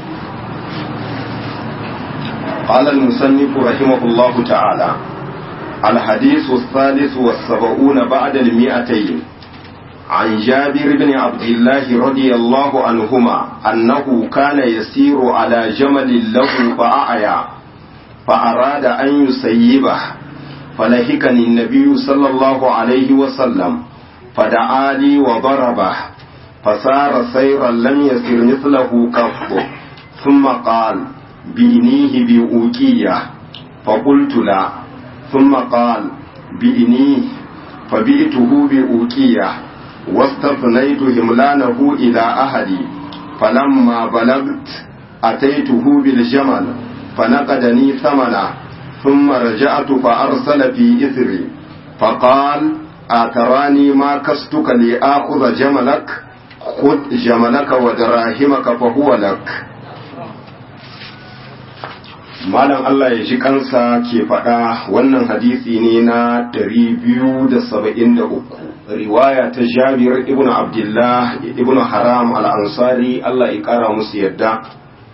قال المصنف رحمه الله تعالى الحديث الثالث والسبعون بعد المئتين عن جابر بن عبد الله رضي الله عنهما أنه كان يسير على جمل له فأعيا فأراد أن يسيبه فلهكني النبي صلى الله عليه وسلم فدعا لي وضربه فسار سيرا لم يسر مثله قط ثم قال بإنيه بأوكية فقلت لا ثم قال بإنيه فبئته بأوكية واستثنيت هملانه إلى أهلي فلما بلغت أتيته بالجمل فنقدني ثمنا ثم رجعت فأرسل في إثري فقال أتراني ما كستك لآخذ جملك خذ جملك ودراهمك فهو لك malam Allah ya ji kansa ke faɗa wannan hadisi ne na 273 riwaya ta Jabir ibn Abdullah ibn Haram al-Ansari Allah ya kara musu yadda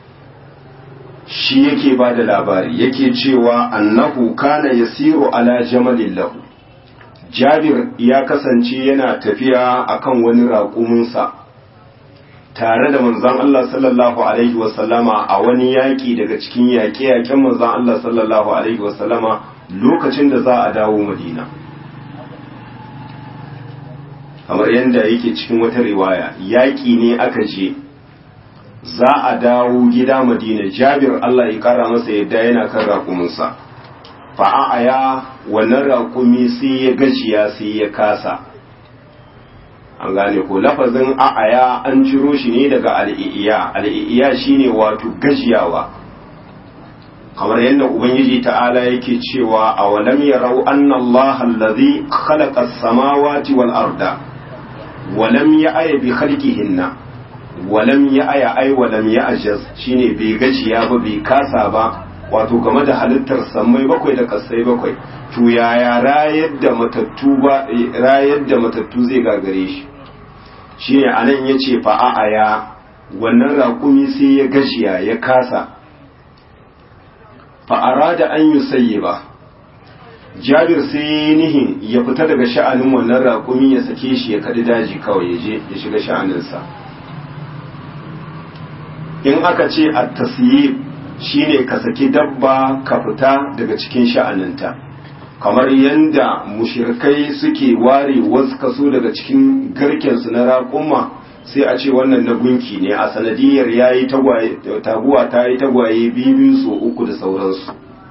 shi yake ba da labari yake cewa annahu kana yasiru ala jamalin lahu Jabir ya kasance yana tafiya akan wani raƙuminsa tare da manzon Allah sallallahu alaihi wasallama a wani yaƙi daga cikin yaƙe-yaƙen manzon Allah sallallahu alaihi wasallama lokacin da za a dawo Madina kamar yadda yake cikin wata riwaya yaƙi ne aka je za a dawo gida Madina Jabir Allah ya kara masa yadda yana kan raƙuminsa fa'aya wannan raƙumi sai ya gajiya sai ya kasa an gane ko lafazin a'aya an ciro shi ne daga al'i'iya al'i'iya shine wato gajiyawa kamar yadda ubangiji ta'ala yake cewa a walam yarau anna Allah allazi khalaqa as-samawati wal arda walam ya'ya bi khalqihinna walam ya'ya ay walam ya'jaz shine bai gajiya ba bai kasa ba wato game da halittar sammai bakwai da kasai bakwai to yaya rayar da matattu ba rayar da matattu zai gagare shi shine anan yace fa a'aya wannan raƙumi sai ya gashiya ya kasa fa arada an yusayyiba Jabir sai nihin ya fita daga sha'anin wannan raƙumi ya sake shi ya kadi daji kawai ya je ya shiga sha'aninsa in aka ce at-tasyib shine ka saki dabba ka fita daga cikin sha'aninta kamar yadda mushirkai suke ware wasu kaso daga cikin garkensu na raƙumma sai a ce wannan na gunki ne a sanadiyar ya yi taguwa ta yi tagwaye biyu so uku da sauransu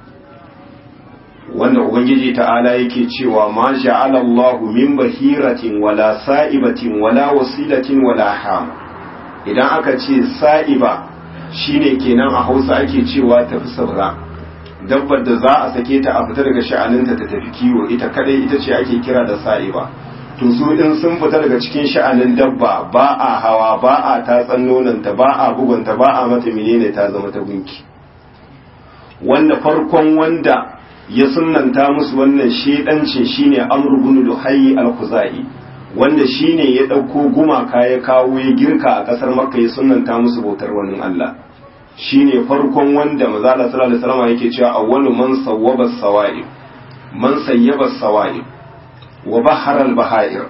wanda ubangiji ta'ala yake cewa ma ja'ala Allahu min bahiratin wala sa'ibatin wala wasilatin wala ham idan aka ce sa'iba shine kenan a Hausa ake cewa tafi sabra dabbar da za a sake ta a fita daga sha'aninta ta tafi kiwo ita kadai ita ce ake kira da sa'iba to su in sun fita daga cikin sha'anin dabba ba a hawa ba a tatsan nonanta ba a bugunta ba a mata menene ta zama ta gunki wanda farkon wanda ya sunnanta musu wannan shedancin shine amr ibn luhayy al-khuzai wanda shine ya dauko gumaka ya kawo ya girka a kasar makka ya sunnanta musu bautar wani Allah shine farkon wanda manzo Allah sallallahu alaihi wasallam yake cewa awwalu man sawwaba sawa'i man sayyaba sawa'i wa bahara al-bahair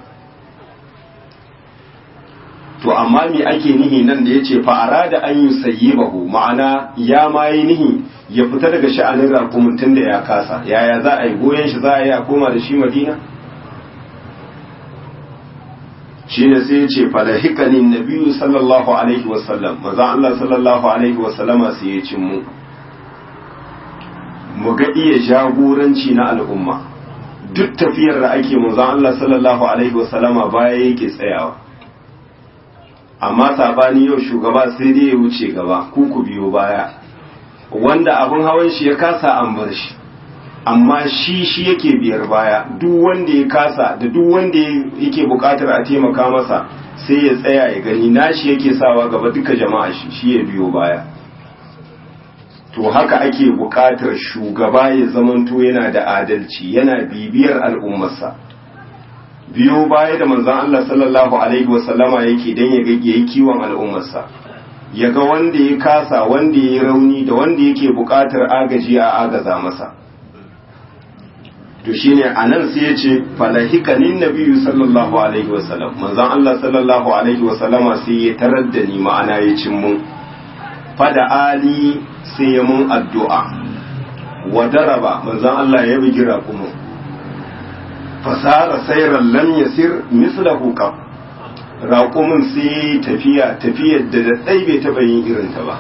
to amma me ake nihi nan da yace fa arada an yusayyibahu ma'ana ya ma yi nihi ya fita daga sha'anin rakumin tunda ya kasa yaya za a yi goyen shi za a yi a koma da shi Madina shine sai ya ce falahikani nabiyu sallallahu alaihi wasallam maza Allah sallallahu alaihi wasallama sai ya cin mu mu ga iya jagoranci na al'umma duk tafiyar da ake maza Allah sallallahu alaihi wasallama baya yake tsayawa amma sabani yau shugaba sai dai ya wuce gaba ku ku biyo baya wanda abin hawan shi ya kasa an bar shi amma shi shi yake biyar baya duk wanda ya kasa da duk wanda yake bukatar a taimaka masa sai ya tsaya ya gani nashi yake sawa gaba duka jama'a shi shi ya biyo baya to haka ake bukatar shugaba ya zamanto yana da adalci yana bibiyar al'ummarsa biyo baya da manzon Allah sallallahu alaihi wasallama yake dan ya gage yayi kiwon al'ummarsa ya ga wanda ya kasa wanda ya yi rauni da wanda yake bukatar agaji a agaza masa to shine anan sai ya ce falahikanin nabiyyu sallallahu alaihi wasallam manzon Allah sallallahu alaihi wasallama sai ya tarar da ni ma'ana ya cin mun fada ali sai ya mun addu'a wa daraba manzon Allah ya bugi raƙumin fasara sayran lam yasir mislahu qab raƙumin sai tafiya tafiyar da da bai taɓa yin irinta ba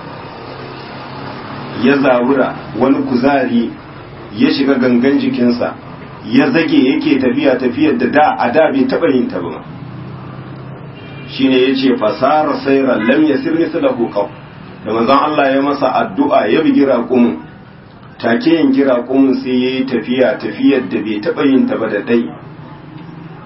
ya zabura wani kuzari ya shiga gangan jikinsa ya zage yake tafiya tafiyar da da a da bai taba yin ta ba shine yace fasara sayra lam yasir mithlahu qaw da manzon Allah ya masa addu'a ya bi raƙumin take yin raƙumin sai yayi tafiya tafiyar da bai taba yin ta ba da dai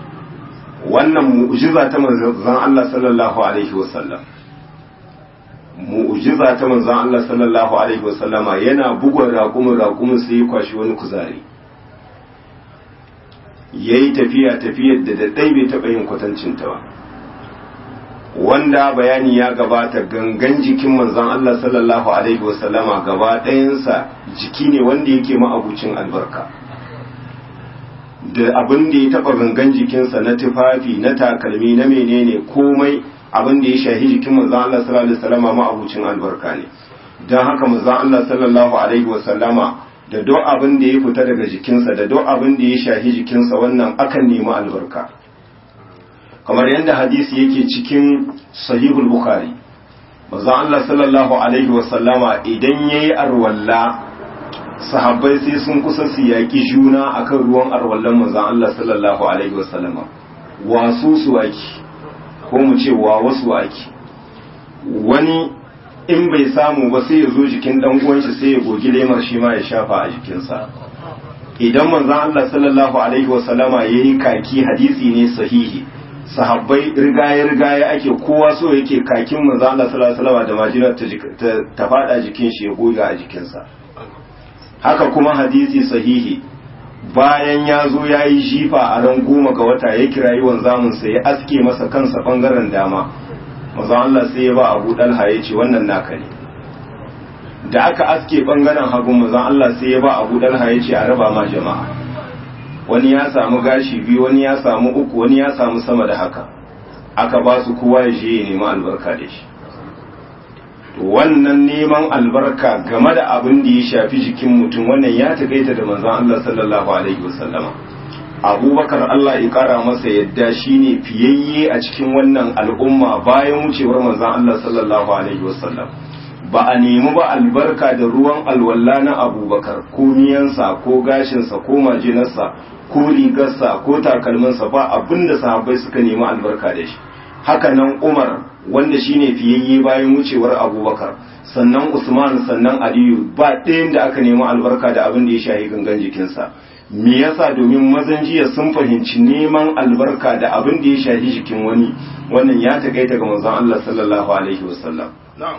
wannan mu'jiza ta manzon Allah sallallahu alaihi wasallam mu'jiza ta manzon Allah sallallahu alaihi wasallama yana bugun raƙumin raƙumin sai ya kwashi wani kuzari yayi tafiya tafiyar da daɗai bai taɓa yin kwatancinta ba wanda bayani ya gabata gangan jikin manzon Allah sallallahu alaihi wasallama gaba ɗayansa jiki ne wanda yake ma'abucin albarka da abin da ya taɓa gangan jikinsa na tufafi na takalmi na menene komai abin da ya shahi jikin manzon Allah sallallahu alaihi wasallama ma'abucin albarka ne don haka manzon Allah sallallahu alaihi wasallama da duk abin da ya fita daga jikinsa da duk abin da ya shahi jikinsa wannan akan nemi albarka kamar yadda hadisi yake cikin sahihul bukhari manzon Allah sallallahu alaihi wasallama idan yayi arwalla sahabbai sai sun kusa su yaki juna akan ruwan arwallan manzon Allah sallallahu alaihi wasallama wasu su waki ko mu ce wa wasu waki wani in bai samu ba sai ya zo jikin dan uwan shi sai ya gogi lemar shi ma ya shafa a jikinsa idan manzon Allah sallallahu alaihi wasallama yayi kaki hadisi ne sahihi sahabbai rigaye rigaye ake kowa so yake kakin manzo Allah sallallahu alaihi wasallam da majinar ta ta fada jikin shi ya goga a jikinsa haka kuma hadisi sahihi bayan ya zo ya yi jifa a ran goma ga wata ya kirayi wanzamin sa ya aske masa kansa bangaren dama manzo Allah sai ya ba Abu Dalha ya ce wannan naka ne da aka aske bangaren hagu manzo Allah sai ya ba Abu Dalha ya ce a raba ma jama'a wani ya samu gashi biyu wani ya samu uku wani ya samu sama da haka aka ba su kowa ya je ya nemi albarka da shi wannan neman albarka game da abin da ya shafi jikin mutum wannan ya taƙaita da manzon Allah sallallahu alaihi wasallama abubakar Allah ya kara masa yadda shine fiyayye a cikin wannan al'umma bayan wucewar manzon Allah sallallahu alaihi wasallam ba a nemi ba albarka da ruwan alwala na abubakar ko miyansa ko gashinsa ko majinarsa ko rigarsa ko takalminsa ba abinda sahabbai suka nemi albarka da shi haka nan umar wanda shine fiyayye bayan wucewar abubakar sannan usman sannan aliyu ba ɗayan da aka nemi albarka da abin da ya shahi gangan jikinsa me yasa domin mazan jiya sun fahimci neman albarka da abin da ya shahi jikin wani wannan ya takaita ga manzon Allah sallallahu alaihi wasallam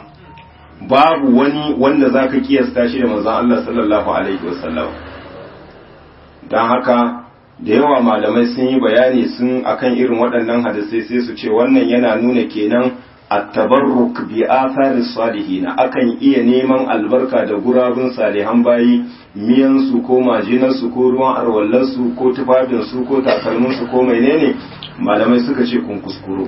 babu wani wanda za ka kiyasta shi da manzon Allah sallallahu alaihi wasallam don haka da yawa malamai sun yi bayani sun akan irin waɗannan hadisai sai su ce wannan yana nuna kenan at-tabarruk bi atharis salihin akan iya neman albarka da gurabun salihan bayi miyan su ko majinar su ko ruwan arwallar su ko tufafin su ko takalmin su ko menene malamai suka ce kun kuskuro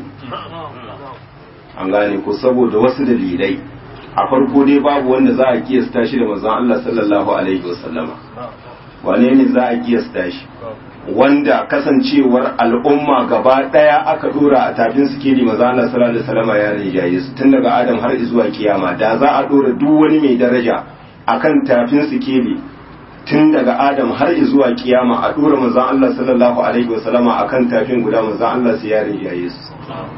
an gane ko saboda wasu dalilai a farko dai babu wanda za a kiyasta shi da manzon Allah sallallahu alaihi wasallama wane ne za a kiyasta shi wanda kasancewar al'umma gaba daya aka dora a tafin sikeli manzon Allah sallallahu alaihi wasallama ya rijaye su tun daga Adam har zuwa kiyama da za a dora duk wani mai daraja akan tafin sikeli tun daga Adam har zuwa kiyama a dora manzon Allah sallallahu alaihi wasallama akan tafin guda manzon Allah sai ya rijaye su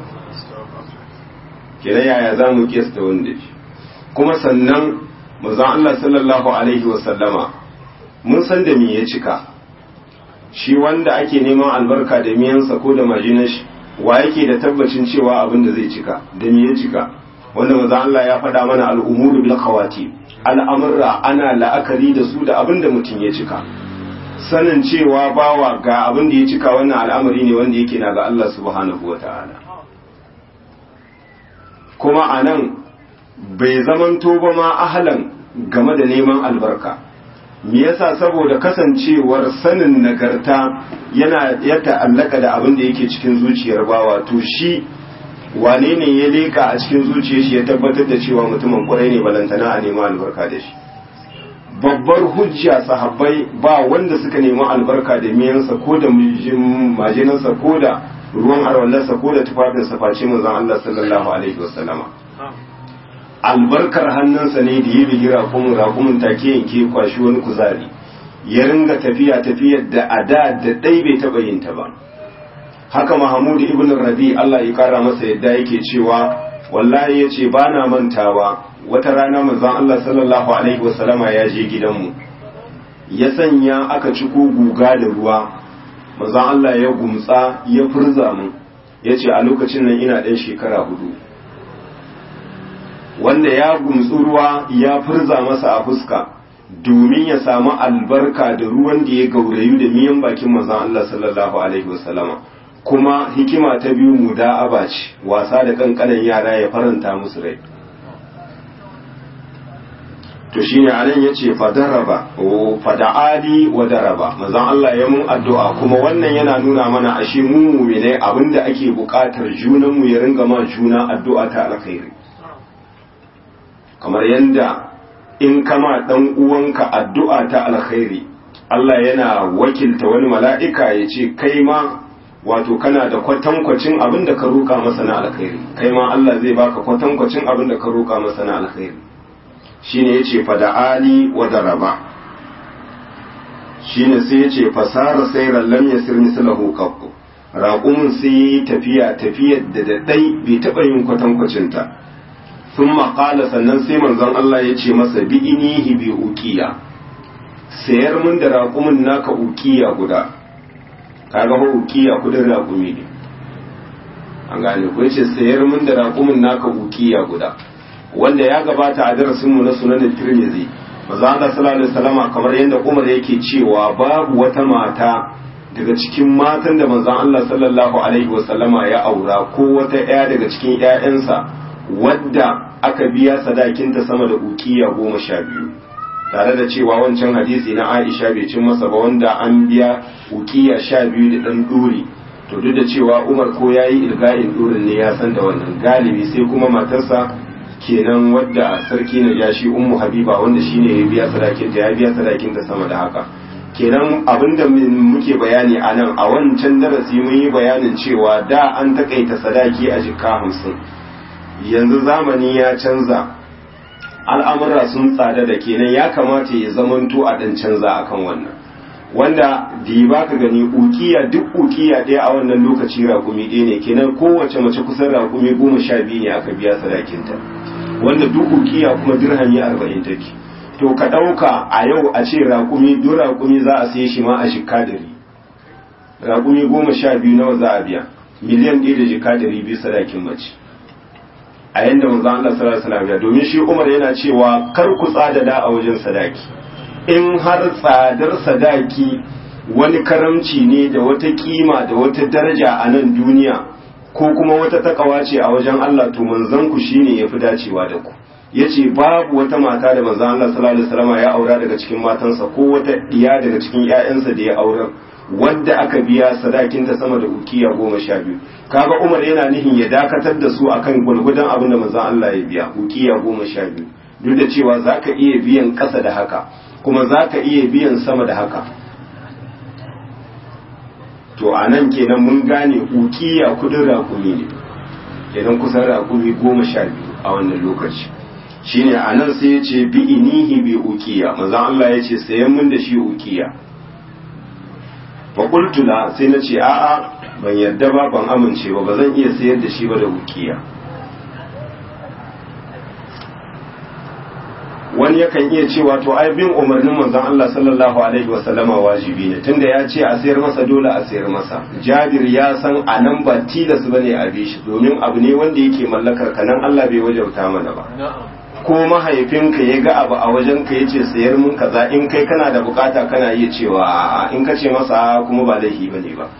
kenan yaya za mu kiyasta wanda shi kuma sannan manzon Allah sallallahu alaihi wasallama mun san da me ya cika shi wanda ake neman albarka da miyansa ko da majinar shi wa yake da tabbacin cewa abin da zai cika da me ya cika wanda manzon Allah ya faɗa mana al'umuru bil khawati al'amurra ana la'akari da su da abin da mutum ya cika sanin cewa bawa ga abin da ya cika wannan al'amari ne wanda yake na ga Allah subhanahu wataala kuma anan bai zamanto ba ma ahalan game da neman albarka me yasa saboda kasancewar sanin nagarta yana ya ta'allaka da abin da yake cikin zuciyar bawa to shi wane ne ya leka a cikin zuciyar shi ya tabbatar da cewa mutumin kwarai ne balantana a neman albarka da shi babbar hujja sahabbai ba wanda suka nemi albarka da miyansa ko da majinansa ko da ruwan arwallarsa ko da tufafinsa face manzon Allah sallallahu alaihi wasallama albarkar hannunsa ne da ya bigi rakumin rakumin take yanke kwashi wani kuzari ya ringa tafiya tafiyar da a da da ɗai bai taɓa yin ta ba haka mahamud ibn rabi Allah ya kara masa yadda yake cewa wallahi ya ce ba na mantawa wata rana manzon Allah sallallahu alaihi wasallama ya je gidanmu ya sanya aka ci ko guga da ruwa manzon Allah ya gumtsa ya furza mu ya ce a lokacin nan ina ɗan shekara hudu wanda ya gumtsu ruwa ya furza masa a fuska domin ya samu albarka da ruwan da ya gaurayu da miyan bakin manzon Allah sallallahu alaihi wasallama kuma hikima ta biyu muda'aba ce wasa da kankanan yara ya faranta musu rai to shine anan yace fadaraba fada'ali wa daraba manzon Allah ya mun addu'a kuma wannan yana nuna mana ashe mu mu'mine abinda ake buƙatar junan mu ya ringa ma juna addu'a ta alkhairi kamar yanda in kama dan uwanka addu'a ta alkhairi Allah yana wakilta wani mala'ika ya ce kai ma wato kana da kwatankwacin abin da ka roƙa masa na alkhairi kai ma Allah zai baka kwatankwacin abin da ka roƙa masa na alkhairi shine yace fada'ali wa daraba shine sai yace fasara sayran lam yasir mislahu qattu raqumun sai tafiya tafiyar da daddai bai taba yin kwatankwacin ta thumma qala sannan sai manzon Allah yace masa bi inihi bi uqiya sayar mun da raqumun naka uqiya guda kaga ba uqiya kudin raqumi ne an gane ko yace sayar mun da raqumun naka uqiya guda wanda ya gabata a darasinmu na sunan Tirmidhi manzo Allah sallallahu alaihi wasallama kamar yadda Umar yake cewa babu wata mata daga cikin matan da manzo Allah sallallahu alaihi wasallama ya aura ko wata ɗaya daga cikin ƴaƴansa wadda aka biya sadakinta sama da ukiya goma sha biyu tare da cewa wancan hadisi na Aisha bai cin masa ba wanda an biya ukiya sha biyu da ɗan ɗuri to duk da cewa Umar ko yayi ilga'in ɗurin ne ya san da wannan galibi sai kuma matarsa kenan wadda sarki na ya shi ummu habiba wanda shine ya biya sadakin ta ya biya sadakin ta sama da haka kenan abinda muke bayani a nan a wancan darasi mun yi bayanin cewa da an takaita sadaki a jikka hamsin yanzu zamani ya canza al'amura sun tsada da kenan ya kamata ya zamanto a dan canza akan wannan wanda da ba ka gani ukiya duk ukiya ɗaya a wannan lokaci rakumi ɗaya ne kenan kowace mace kusan rakumi goma sha biyu ne aka biya sadakinta wanda duk ukiya kuma dirhami arba'in take to ka ɗauka a yau a ce raƙumi duk raƙumi za a saye shi ma a shika dari raƙumi goma sha biyu nawa za a biya miliyan ɗaya da jika dari biyu sadakin mace a yanda manzo Allah sallallahu alaihi wasallam domin shi Umar yana cewa kar ku tsadada a wajen sadaki in har tsadar sadaki wani karamci ne da wata kima da wata daraja a nan duniya ko kuma wata takawa ce a wajen Allah to manzon ku shine yafi dacewa da ku yace babu wata mata da manzon Allah sallallahu alaihi wasallam ya aura daga cikin matansa ko wata diya daga cikin ƴaƴansa da ya aura wadda aka biya sadakin ta sama da ukiya goma sha biyu kaga Umar yana nihin ya dakatar da su akan gulgudan abin da manzon Allah ya biya ukiya goma sha biyu duk da cewa zaka iya biyan ƙasa da haka kuma zaka iya biyan sama da haka to a nan kenan mun gane ukiya kudin rakumi ne kenan kusan rakumi goma sha biyu a wannan lokaci shine a nan sai ya ce bi inihi bi ukiya mazan Allah ya ce sayan mun da shi ukiya faƙultula sai na ce a'a ban yarda ba ban amince ba ba zan iya sayar da shi ba da ukiya wani yakan iya cewa to ai bin umarnin manzon Allah sallallahu alaihi wa sallama wajibi ne tunda ya ce a sayar masa dole a sayar masa Jabir ya san a nan ba tilas bane a bi shi domin abu ne wanda yake mallakar ka nan Allah bai wajauta mana ba ko mahaifinka ya ga abu a wajen ka yace sayar mun kaza in kai kana da bukata kana iya cewa a'a in ka ce masa kuma ba laifi bane ba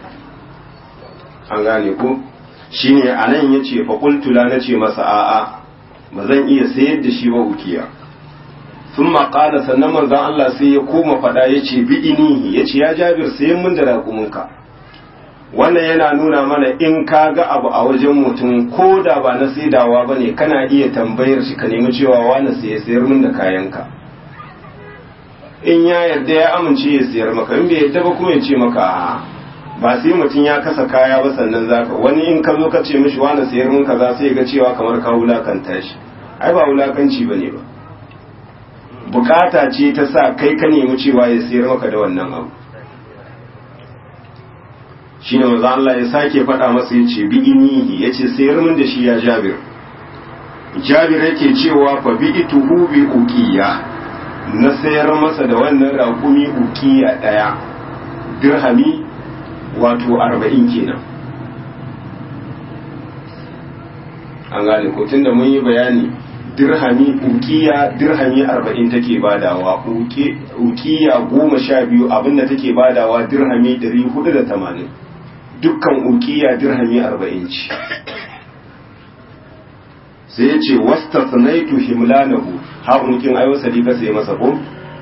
an gane ko shine anan yace fa qultu la nace masa a'a ba zan iya sayar da shi ba ukiya sun maƙala sannan manzan Allah sai ya koma faɗa ya ce bi'inihi ya ce ya jabir sayan mun da raƙuminka wannan yana nuna mana in ka ga abu a wajen mutum ko da ba na saidawa ba ne kana iya tambayar shi ka nemi cewa wani sai ya sayar mun da kayanka in ya yarda ya amince ya sayar maka in bai yarda ba kuma ya ce maka ba sai mutum ya kasa kaya ba sannan zaka wani in ka zo ka ce mishi wani sayar mun kaza sai ga cewa kamar ka wulakanta shi ai ba wulakanci bane ba bukata ce ta sa kai ka nemi cewa ya sayar maka da wannan abu shi ne maza Allah ya sake faɗa masa ya ce bi inihi ya ce sayar min da shi ya jabir jabir yake cewa fa bi ituhu bi uqiya na sayar masa da wannan raƙumi uqiya ɗaya dirhami wato arba'in kenan an gane ko tunda mun yi bayani dirhami ukiya dirhami arba'in take badawa ukiya goma sha biyu abinda take badawa dirhami dari hudu da tamanin dukkan ukiya dirhami arba'in ce sai ya ce wasta sanaitu himlanahu haƙunkin ayo salika sai masa ko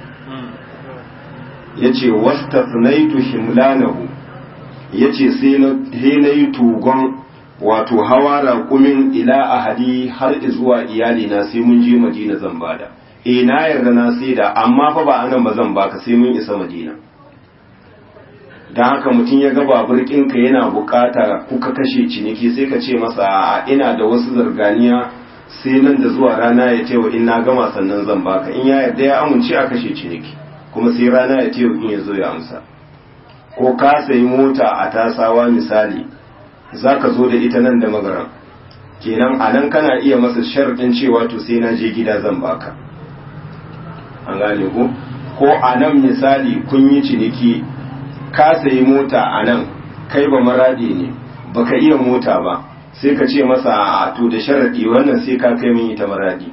ya ce wasta sanaitu himlanahu ya ce sai na yi tugon wato hawa raƙumin ila ahadi har zuwa iyalina sai mun je madina zan bada e na yarda na sai da amma fa ba anan ba zan baka sai mun isa madina don haka mutum ya ga baburkinka yana bukata kuka kashe ciniki sai ka ce masa ina da wasu zarganiya sai nan da zuwa rana ya ce wa in na gama sannan zan baka in ya yarda ya amince a kashe ciniki kuma sai rana ya ce in ya zo ya amsa ko ka sayi mota a tasawa misali za ka zo da ita nan da magaran kenan a nan kana iya masa sharɗin cewa to sai na je gida zan baka an gane ko ko a nan misali kun yi ciniki ka sayi mota a nan kai ba maradi ne baka iya mota ba sai ka ce masa a to da sharaɗi wannan sai ka kai min ita maradi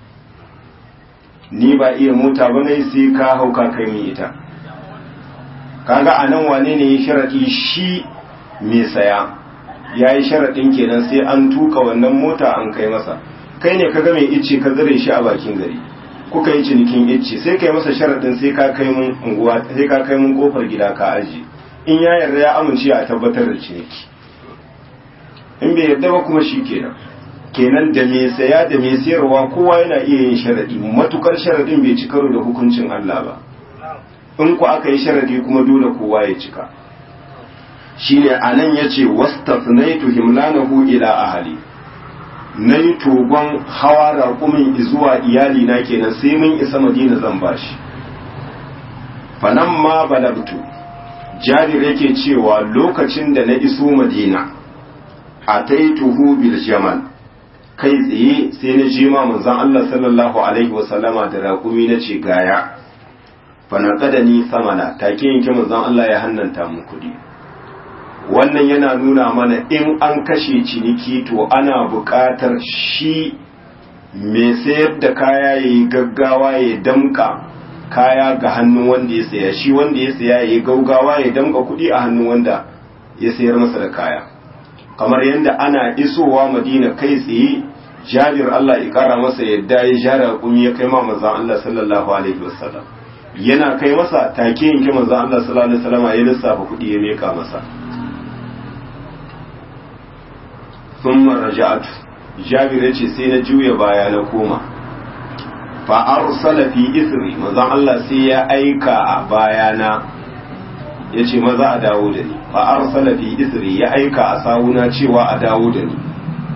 ni ba iya mota ba ne sai ka hau ka kai min ita kaga a nan wane ne ya sharaɗi shi mai saya ya yi sharaɗin kenan sai an tuka wannan mota an kai masa kai ne kaga mai icce ka zare shi a bakin gari kuka yi cinikin icce sai kai masa sharaɗin sai ka kai mun unguwa sai ka kai mun kofar gida ka aji in ya yarda ya amince a tabbatar da ciniki in bai yarda ba kuma shi kenan kenan da mai saya da mai sayarwa kowa yana iya yin sharaɗi matukar sharaɗin bai ci karo da hukuncin Allah ba in ku aka yi sharaɗi kuma dole kowa ya cika shine anan yace wastafnaitu himlanahu ila ahli nayi togon hawa raƙumin zuwa iyali na kenan sai mun isa madina zan bashi fanan ma balagtu jabir yake cewa lokacin da na iso madina ataituhu bil jamal kai tsaye sai na je ma manzon Allah sallallahu alaihi wasallama da raƙumi na ce gaya fa ni samana take yanke manzon Allah ya hannanta mun kudi wannan yana nuna mana in an kashe ciniki to ana buƙatar shi mai sayar da kaya ya yi gaggawa ya damka kaya ga hannun wanda ya saya shi wanda ya saya ya yi gaugawa ya damka kuɗi a hannun wanda ya sayar masa da kaya kamar yadda ana isowa madina kai tsaye jabir Allah ya kara masa yadda ya jara kumi ya kai ma manzon Allah sallallahu alaihi wasallam yana kai masa take yanke manzon Allah sallallahu alaihi wasallam ya lissafa kuɗi ya meka masa thumma raja'atu jabir ya ce sai na juya baya na koma fa arsala fi isri manzon Allah sai ya aika a bayana ya ce maza a dawo da ni fa arsala fi isri ya aika a sawuna cewa a dawo da ni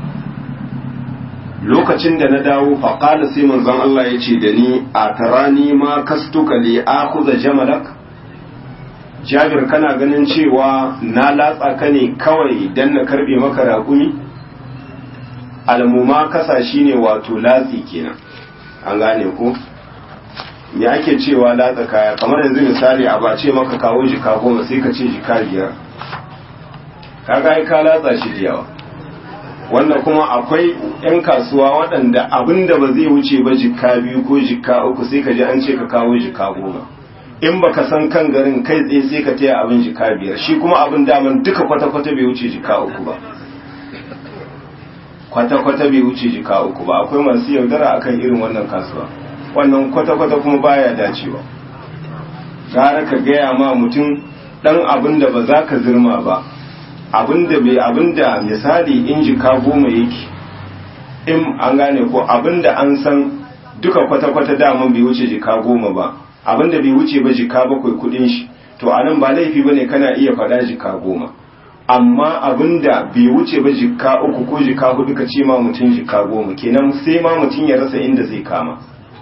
lokacin da na dawo fa qala sai manzon Allah ya ce da ni a tarani ma kastuka li akhudha jamalak Jabir kana ganin cewa na latsa ka ne kawai dan na karbe maka raƙumi almuma kasa shine wato latsi kenan an gane ko me ake cewa latsa kaya kamar yanzu misali a bace maka kawo jika goma sai ka ce jika biyar kaga ai ka latsa shi da yawa wannan kuma akwai yan kasuwa waɗanda abinda ba zai wuce ba jika biyu ko jika uku sai ka ji an ce ka kawo jika goma in baka san kan garin kai tsaye sai ka taya abin jika biyar shi kuma abin daman duka kwata-kwata bai wuce jika uku ba kwata-kwata bai wuce jika uku ba akwai masu yaudara akan irin wannan kasuwa wannan kwata-kwata kuma baya dacewa gara ka gaya ma mutum dan abin da ba za ka zirma ba abin da bai abin da misali in jika goma yake in an gane ko abin da an san duka kwata-kwata daman bai wuce jika goma ba abin da bai wuce ba jika bakwai kudin shi to anan ba laifi bane kana iya faɗa jika goma amma abinda bai wuce ba jika uku ko jika hudu ka ce ma mutum jika goma kenan sai ma mutum ya rasa inda zai kama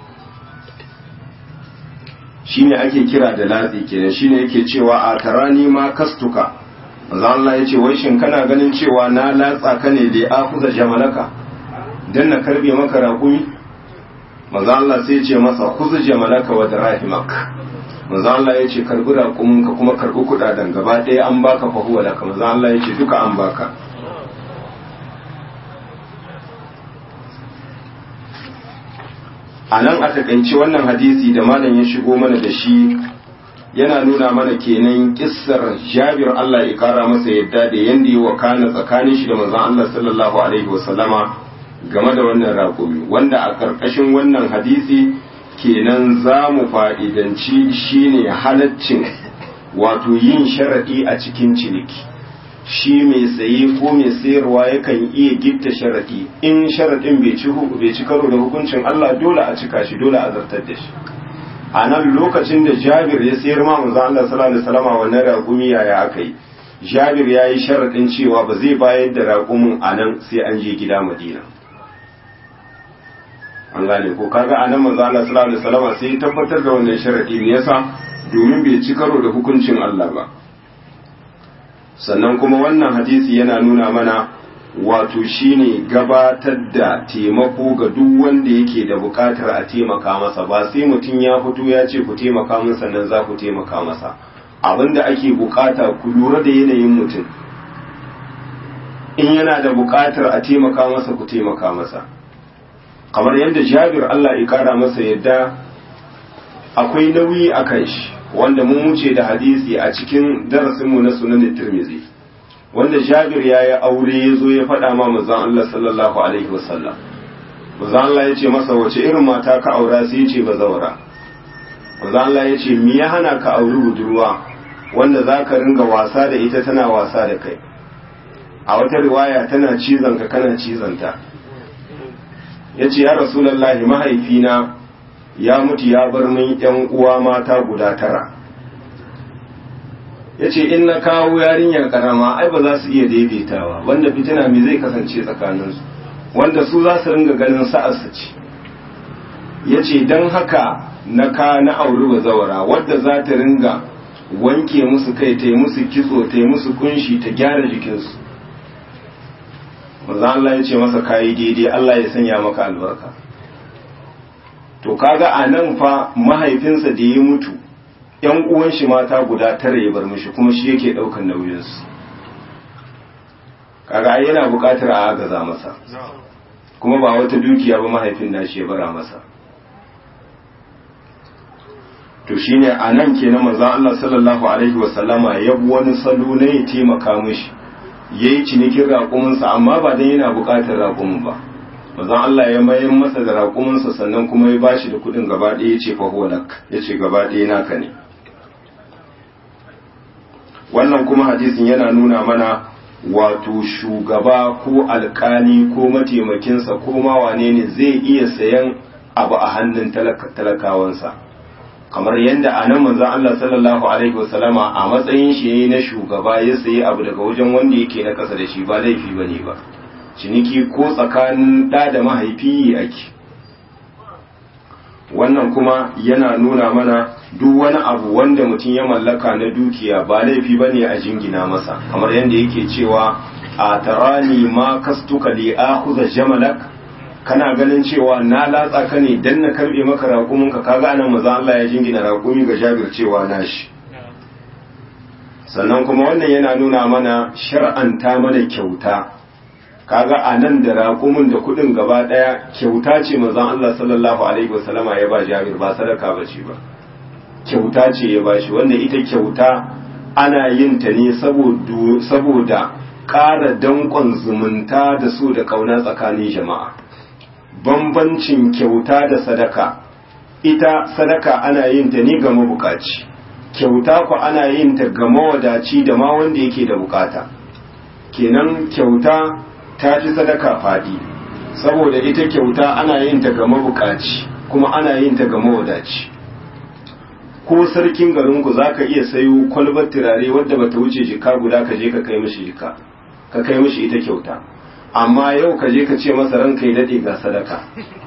shine ake kira da latsi kenan shine yake cewa a tarani ma kastuka manzo Allah yace wai shin kana ganin cewa na latsa ka ne da akuza jamalaka dan na karbe maka raƙumi manzo Allah sai ya ce masa khuz jamalaka wa darahimak manzo Allah ya ce karbi raƙumin ka kuma karbi kudaden gaba ɗaya an baka fa huwa laka manzo Allah ya ce duka an baka a nan a takaice wannan hadisi da malam ya shigo mana da shi yana nuna mana kenan kissar jabir Allah ya kara masa yadda da yanda yi wakana tsakanin shi da manzon Allah sallallahu alaihi wasallama game da wannan raƙumi wanda a ƙarƙashin wannan hadisi kenan za mu fa'idanci shine halaccin wato yin sharaɗi a cikin ciniki shi mai saye ko mai sayarwa yakan iya gitta sharaɗi in sharaɗin bai ci karo da hukuncin Allah dole a cika shi dole a zartar da shi a nan lokacin da jabir ya sayar ma manzon Allah sallallahu alaihi wasallam wannan raƙumi yaya aka yi jabir ya yi sharaɗin cewa ba zai bayar da raƙumin a nan sai an je gida madina an gane ko kaga a nan manzon Allah sallallahu alaihi wasallam sai ya tabbatar da wannan sharaɗi me yasa domin bai ci karo da hukuncin Allah ba sannan kuma wannan hadisi yana nuna mana wato shine gabatar da taimako ga duk wanda yake da bukatar a taimaka masa ba sai mutum ya fito ya ce ku taimaka min sannan za ku taimaka masa abinda ake bukata ku lura da yanayin mutum in yana da bukatar a taimaka masa ku taimaka masa kamar yadda jabir Allah ya kara masa yadda akwai nauyi a kan shi wanda mun wuce da hadisi a cikin darasinmu na sunan tirmizi wanda jabir ya yi aure ya zo ya faɗa ma mazan Allah sallallahu alaihi wasallam mazan Allah ya ce masa wace irin mata ka aura sai ya ce ba zaura mazan Allah ya ce me ya hana ka auri budurwa wanda za ka ringa wasa da ita tana wasa da kai a wata riwaya tana cizon ka kana cizon ta ya ce ya rasulallahi mahaifina ya mutu ya bar min yan uwa mata guda tara ya ce in na kawo yarinyar karama ai ba za su iya daidaitawa wanda fitina me zai kasance tsakaninsu wanda su za su ringa ganin sa'arsa ce ya ce don haka na ka na auri bazawara wadda za ta ringa wanke musu kai ta yi musu kitso ta yi musu kunshi ta gyara jikinsu maza Allah ya ce masa kayi daidai Allah ya sanya maka albarka to kaga a nan fa mahaifinsa da ya mutu yan uwan shi mata guda tara ya bar mishi kuma shi yake daukan nauyinsu kaga ai yana buƙatar a agaza masa kuma ba wata dukiya ba mahaifin nashi ya bara masa to shine a nan kenan manzon Allah sallallahu alaihi wasallama ya bi wani salo na ya taimaka mishi yayi cinikin raƙuminsa amma ba dan yana buƙatar raƙumin ba manzon Allah ya mayar masa da raƙuminsa sannan kuma ya bashi da kuɗin gaba ɗaya ya ce fa huwa lak ya ce gaba ɗaya naka ne wannan kuma hadisin yana nuna mana wato shugaba ko alkali ko mataimakinsa ko ma wane ne zai iya sayan abu a hannun talakawansa kamar yadda a nan manzon Allah sallallahu alaihi wasallama a matsayin shi na shugaba ya sayi abu daga wajen wanda yake na ƙasa da shi ba laifi bane ba ciniki ko tsakanin ɗa da mahaifi ake wannan kuma yana nuna mana duk wani abu wanda mutum ya mallaka na dukiya ba laifi ba ne a jingina masa kamar yadda yake cewa a tarani ma kastuka li akhudha jamalak kana ganin cewa na latsa ka ne dan na karbe maka raƙumin ka kaga anan maza Allah ya jingina raƙumi ga Jabir cewa nashi sannan kuma wannan yana nuna mana shar'anta mana kyauta kaga a nan da raƙumin da kuɗin gaba ɗaya kyauta ce manzon Allah sallallahu alaihi wasallama ya ba Jabir ba sadaka ba ce ba kyauta ce ya ba shi wanda ita kyauta ana yin ta ne saboda ƙara danƙon zumunta da su da ƙauna tsakanin jama'a bambancin kyauta da sadaka ita sadaka ana yin ta ne ga mabukaci kyauta ku ana yin ta ga mawadaci da ma wanda yake da bukata kenan kyauta ta fi sadaka faɗi saboda ita kyauta ana yin ta ga mabukaci kuma ana yin ta ga mawadaci ko sarkin garinku za ka iya sayo kwalbar turare wadda ba ta wuce jika guda ka je ka kai mishi jika ka kai mishi ita kyauta amma yau ka je ka ce masa ranka ya daɗe ga sadaka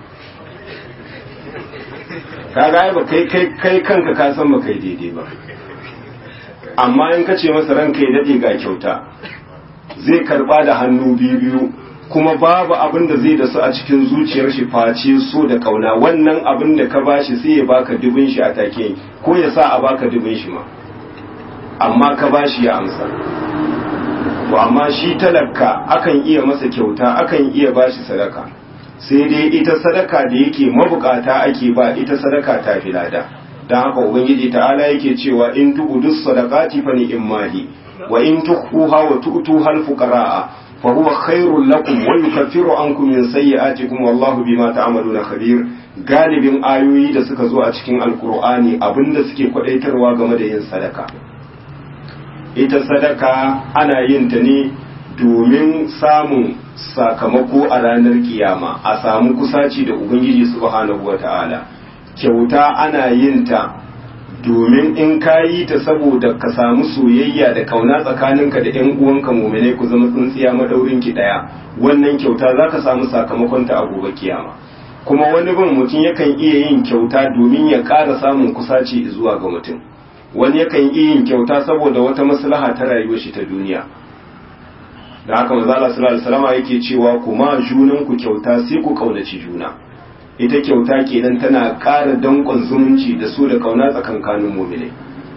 ka ga ba kai kai kanka ka san ba kai daidai ba amma in ka ce masa ranka ya daɗe ga kyauta zai karba da hannu biyu biyu kuma babu abin da zai da su a cikin zuciyar shi face so da kauna wannan abin da ka bashi sai ya baka dubin shi a take ko ya sa a baka dubin shi ma amma ka bashi ya amsa to amma shi talaka akan iya masa kyauta akan iya bashi sadaka sai dai ita sadaka da yake mabukata ake ba ita sadaka ta fi lada don haka ubangiji ta'ala yake cewa in tu'udus sadaqati fa ni'mahi wa in tukhuha wa tu'tuha al-fuqara'a fa huwa khairul lakum wa yukaffiru ankum min sayyi'atikum wallahu bima ta'maluna khabir galibin ayoyi da suka zo a cikin alkur'ani abinda suke kwadaitarwa game da yin sadaka ita sadaka ana yin ta ne domin samun sakamako a ranar kiyama a samu kusaci da ubangiji subhanahu wata'ala kyauta ana yin ta domin in ka yi ta saboda ka samu soyayya da kauna tsakaninka da yan uwanka muminai ku zama tsintsiya madaurin ki daya wannan kyauta za ka samu sakamakon ta a gobe kiyama kuma wani bin mutum yakan iya yin kyauta domin ya ƙara samun kusaci zuwa ga mutum wani yakan iya yin kyauta saboda wata maslaha ta rayuwar shi ta duniya da haka manzo Allah sallallahu alaihi wasallam yake cewa kuma junan ku kyauta sai ku kaunaci juna ita kyauta kenan tana ƙara danƙon zumunci da su da kauna tsakankanin mu'minai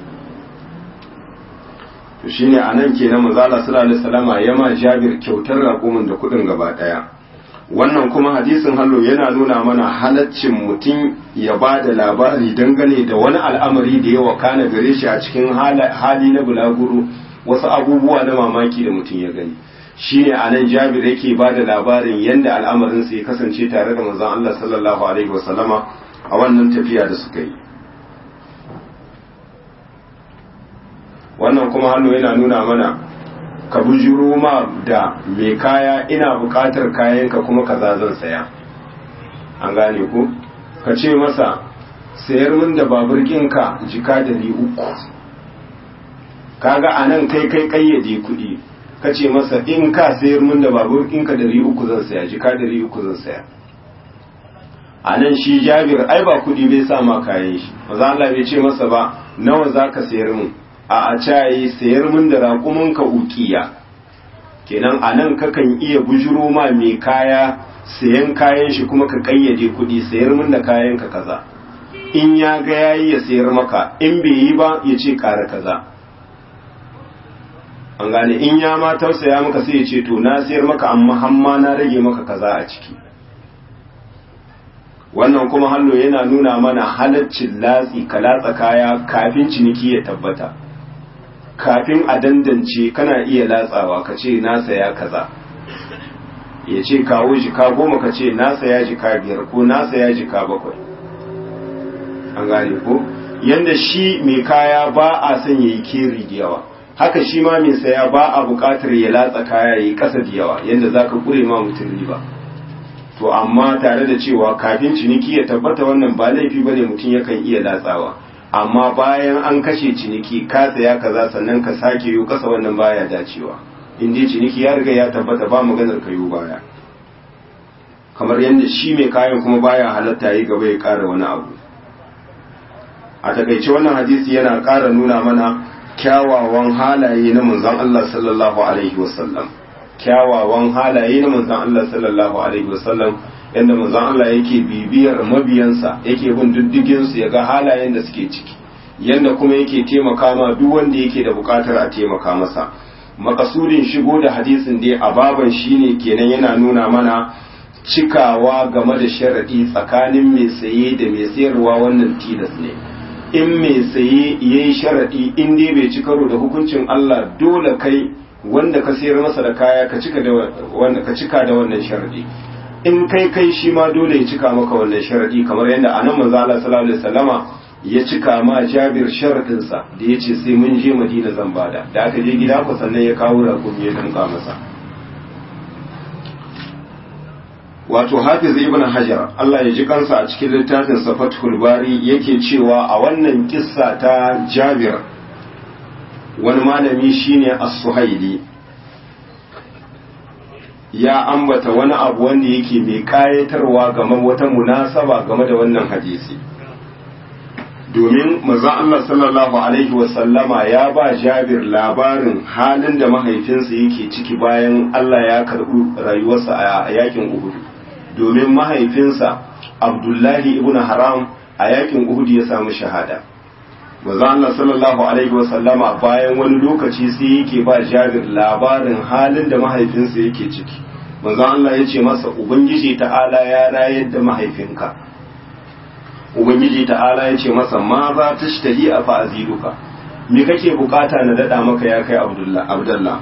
to shine anan kenan manzo Allah sallallahu alaihi wasallam ya ma Jabir kyautar raƙumin da kuɗin gaba ɗaya wannan kuma hadisin hallo yana nuna mana halaccin mutum ya ba da labari dangane da wani al'amari da ya wakana gare shi a cikin hali na bulaguro wasu abubuwa na mamaki da mutum ya gani shi ne a nan jabir yake ba da labarin yadda al'amarinsa ya kasance tare da manzon Allah sallallahu alaihi wasallama a wannan tafiya da suka yi wannan kuma hallo yana nuna mana ka bujuro ma da mai kaya ina buƙatar kayanka kuma kaza zan saya an gane ku ka ce masa sayar min da babur ɗinka jika dari uku kaga a nan kai kai kayyade kuɗi ka ce masa in ka sayar min da babur ɗinka dari uku zan saya jika dari uku zan saya a nan shi jabir ai ba kuɗi bai sa ma kayan shi maza Allah bai ce masa ba nawa za ka sayar min a a cayi sayar min da raƙuminka ukiya kenan a nan kakan iya bujuro ma mai kaya sayan kayan shi kuma ka kayyade kuɗi sayar min da kayan ka kaza in ya ga yayi ya sayar maka in bai yi ba ya ce ƙara kaza an gane in ya ma tausaya maka sai ya ce to na sayar maka amma hamma na rage maka kaza a ciki wannan kuma hallo yana nuna mana halaccin latsi ka latsa kaya kafin ciniki ya tabbata kafin a dandance kana iya latsawa ka ce na saya kaza ya ce kawo jika goma ka ce na saya jika biyar ko na saya jika bakwai an gane ko yanda shi mai kaya ba a son ya yi keri da yawa haka shi ma mai saya ba a buƙatar ya latsa kaya ya yi ƙasa da yawa yanda za ka ƙure ma mutum riba to amma tare da cewa kafin ciniki ya tabbata wannan ba laifi bane mutum yakan iya latsawa amma bayan an kashe ciniki ka tsaya kaza sannan ka sake yi kasa wannan baya dacewa in dai ciniki ya riga ya tabbata ba maganar ka yi baya kamar yadda shi mai kayan kuma baya halatta yi gaba ya ƙara wani abu a takaice wannan hadisi yana ƙara nuna mana kyawawan halaye na manzon Allah sallallahu alaihi wasallam kyawawan halaye na manzon Allah sallallahu alaihi wasallam yadda manzon Allah yake bibiyar mabiyansa yake bin diddigin su ya ga halayen da suke ciki yadda kuma yake taimaka ma duk wanda yake da bukatar a taimaka masa makasudin shigo da hadisin dai a baban shine kenan yana nuna mana cikawa game da sharadi tsakanin mai saye da mai sayarwa wannan tilas ne in mai saye yayi sharadi in dai bai ci karo da hukuncin Allah dole kai wanda ka sayar masa da kaya ka cika da wanda ka cika da wannan sharadi in kai kai shi ma dole ya cika maka wannan sharadi kamar yadda anan manzo Allah sallallahu alaihi wasallama ya cika ma Jabir sharadin sa da yace sai mun je Madina zan bada da aka je gida ku sannan ya kawo rakumi ya danka masa wato Hafiz Ibn Hajar Allah ya ji kansa a cikin littafin sa Fathul Bari yake cewa a wannan kissa ta Jabir wani malami shine as-suhaili ya ambata wani abu wanda yake mai kayatarwa game wata munasaba game da wannan hadisi domin maza Allah sallallahu alaihi wasallama ya ba Jabir labarin halin da mahaifinsa yake ciki bayan Allah ya karɓi rayuwarsa a yakin Uhud domin mahaifinsa Abdullahi ibn Haram a yakin Uhud ya samu shahada manzo Allah sallallahu alaihi wasallama bayan wani lokaci sai yake ba Jabir labarin halin da mahaifinsa yake ciki manzon Allah ya ce masa ubangiji ta'ala ya rayar da mahaifinka ubangiji ta'ala ya ce masa ma za ta shtahi a fa'aziduka me kake bukata na dada maka ya kai abdullah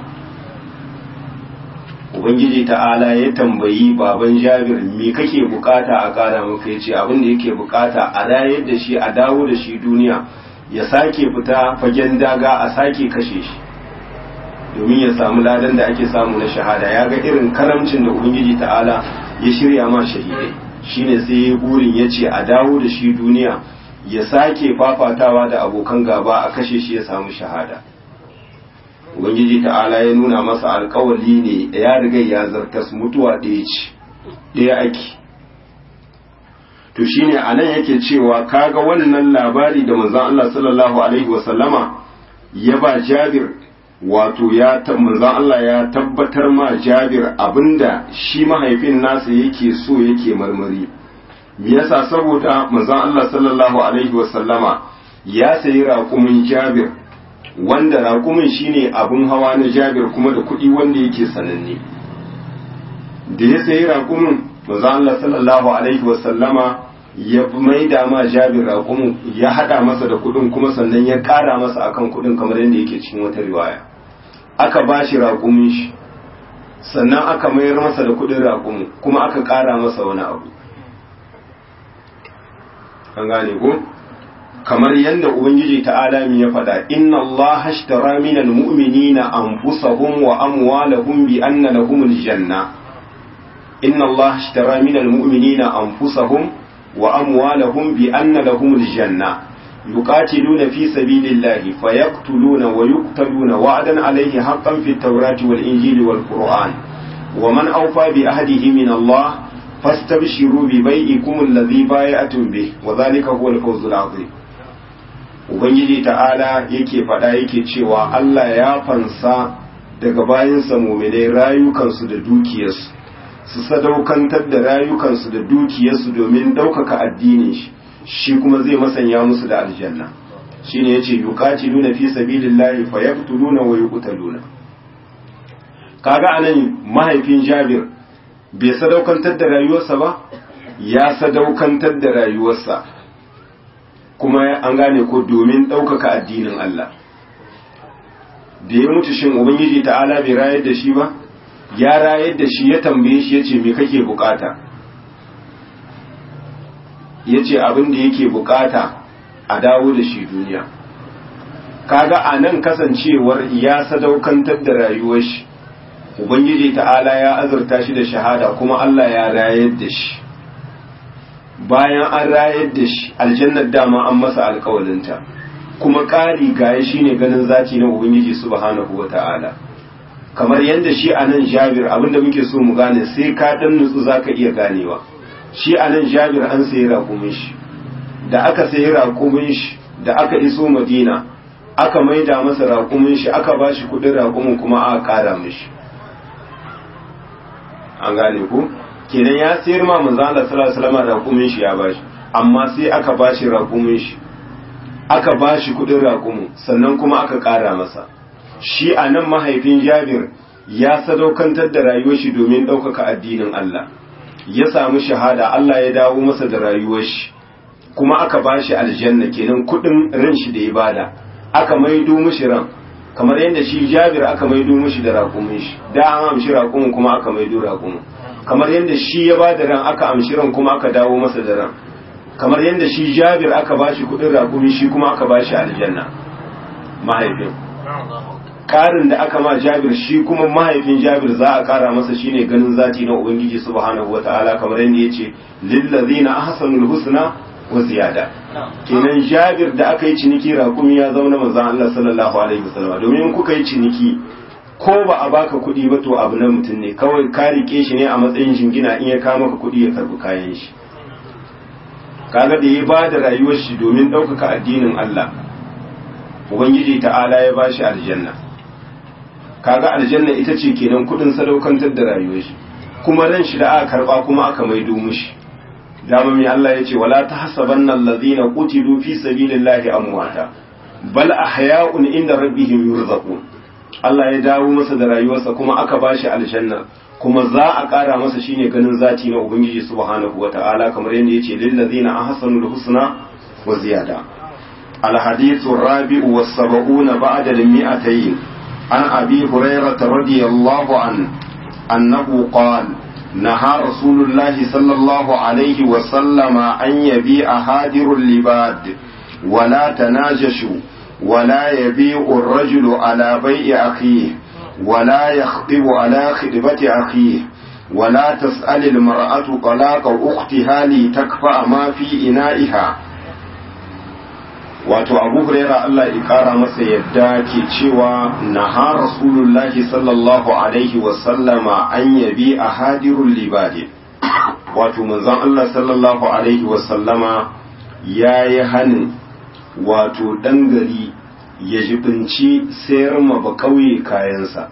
ubangiji ta'ala ya tambayi baban jabir me kake bukata a kara maka ya ce abin da yake bukata a rayar da shi a dawo da shi duniya ya sake fita fagen daga a sake kashe shi domin ya samu ladan da ake samu na shahada ya ga irin karamcin da ubangiji ta'ala ya shirya ma shahidai shine sai ya burin ya ce a dawo da shi duniya ya sake fafatawa da abokan gaba a kashe shi ya samu shahada ubangiji ta'ala ya nuna masa alkawali ne ya riga ya zartas mutuwa ɗaya ce ɗaya ake to shine anan yake cewa kaga wannan labari da manzon Allah sallallahu alaihi wasallama ya ba Jabir wato ya manzon Allah ya tabbatar ma Jabir abinda shi mahaifin nasa yake so yake marmari me yasa saboda manzon Allah sallallahu alaihi wasallama ya sayi raƙumin Jabir wanda raƙumin shine abun hawa na Jabir kuma da kuɗi wanda yake sananne da ya sayi raƙumin manzon Allah sallallahu alaihi wasallama ya maida ma Jabir raƙumin ya hada masa da kuɗin kuma sannan ya ƙara masa akan kuɗin kamar yadda yake cikin wata riwaya aka ba shi raƙumin shi sannan aka mayar masa da kuɗin raƙumin kuma aka ƙara masa wani abu an gane ko kamar yadda ubangiji ta'ala mi ya faɗa inna allaha ashtara minal mu'minina anfusahum wa amwalahum bi anna lahumul janna inna allaha ashtara minal mu'minina anfusahum wa amwalahum bi anna lahumul janna yuqatiluna fi sabilillahi fayaqtuluna wa yuqtaluna wa'dan alayhi haqqan fit tawrati wal injili wal qur'an wa man awfa bi ahdihi min allah fastabshiru bi bai'ikum alladhi bay'atum bih wa dhalika huwa al-fawzul 'azim ubangiji ta'ala yake faɗa yake cewa Allah ya fansa daga bayansa muminai rayukansu da dukiyarsu su sadaukantar da rayukansu da dukiyarsu domin ɗaukaka addinin shi shi kuma zai masanya musu da aljanna shine yace yuqatiluna fi sabilillahi fayaqtuluna wa yuqtaluna kaga anan mahaifin Jabir bai sadaukantar da rayuwarsa ba ya sadaukantar da rayuwarsa kuma an gane ko domin ɗaukaka addinin Allah da ya mutu shin ubangiji ta'ala bai rayar da shi ba ya rayar da shi ya tambaye shi ya ce me kake bukata ya ce abin da yake bukata a dawo da shi duniya kaga a nan kasancewar ya sadaukantar da rayuwar shi ubangiji ta'ala ya azurta shi da shahada kuma Allah ya rayar da shi bayan an rayar da shi aljannar dama an masa alkawalinta kuma ƙari gaya shi ne ganin zati na ubangiji subhanahu wa ta'ala kamar yadda shi a nan jabir abinda muke so mu gane sai ka dan nutsu za ka iya ganewa shi a nan jabir an sayi raƙumin shi da aka sayi raƙumin shi da aka iso madina aka maida masa raƙumin shi aka ba shi kuɗin raƙumin kuma aka ƙara mishi an gane ku kenan ya sayar ma manzo Allah sallallahu alaihi wasallam raƙumin shi ya bashi amma sai aka bashi raƙumin shi aka bashi kudin raƙumin sannan kuma aka ƙara masa shi a nan mahaifin Jabir ya sadaukantar da rayuwar shi domin ɗaukaka addinin Allah ya samu shahada Allah ya dawo masa da rayuwar shi kuma aka bashi aljanna kenan kudin ran shi da ibada aka maido mishi ran kamar yadda shi Jabir aka maido mishi da raƙumin shi da an amshi raƙumin kuma aka maido raƙumin kamar yadda shi ya ba da ran aka amshi ran kuma aka dawo masa da ran kamar yadda shi jabir aka ba shi kudin rakumi shi kuma aka ba shi aljanna mahaifin karin da aka ma jabir shi kuma mahaifin jabir za a kara masa shine ganin zati na ubangiji subhanahu wataala kamar yadda yace lillazina ahsanul husna wa ziyada kenan jabir da aka yi ciniki rakumi ya zauna manzon Allah sallallahu alaihi wasallam domin kuka yi ciniki ko ba a baka kuɗi ba to abu na mutum ne kawai ka rike shi ne a matsayin jingina in ya kama ka kuɗi ya karbi kayan shi kaga da ya ba da rayuwar shi domin ɗaukaka addinin Allah ubangiji ta'ala ya ba shi aljanna kaga aljanna ita ce kenan kuɗin sadaukantar da rayuwar shi kuma ran shi da aka karba kuma aka maido mushi dama mai Allah ya ce wala tahsabanna allazina qutilu fi sabilillahi amwata bal ahya'un inda rabbihim yurzaqun Allah ya dawo masa da rayuwarsa kuma aka bashi aljanna kuma za a ƙara masa shine ganin zati na ubangiji subhanahu wata'ala kamar yadda yace lil ladzina ahsanul husna wa ziyada al hadithu rabi'u was sab'una ba'da al mi'atayn an abi hurairah radiyallahu an annahu qala نهى رسول الله صلى الله عليه وسلم أن يبيع هادر اللباد ولا تناجشوا ولا يبيع الرجل على بيع أخيه ولا يخطب على خطبة أخيه ولا تسأل المرأة طلاق أختها لتكفأ ما في إنائها wato abu huraira Allah ya kara masa yadda ke cewa naha rasulullahi sallallahu alaihi wasallama an yabi a hadirun libadi wato manzon Allah sallallahu alaihi wasallama ya yi hanin wato ɗan gari ya jibinci sayar ma ba ƙauye kayansa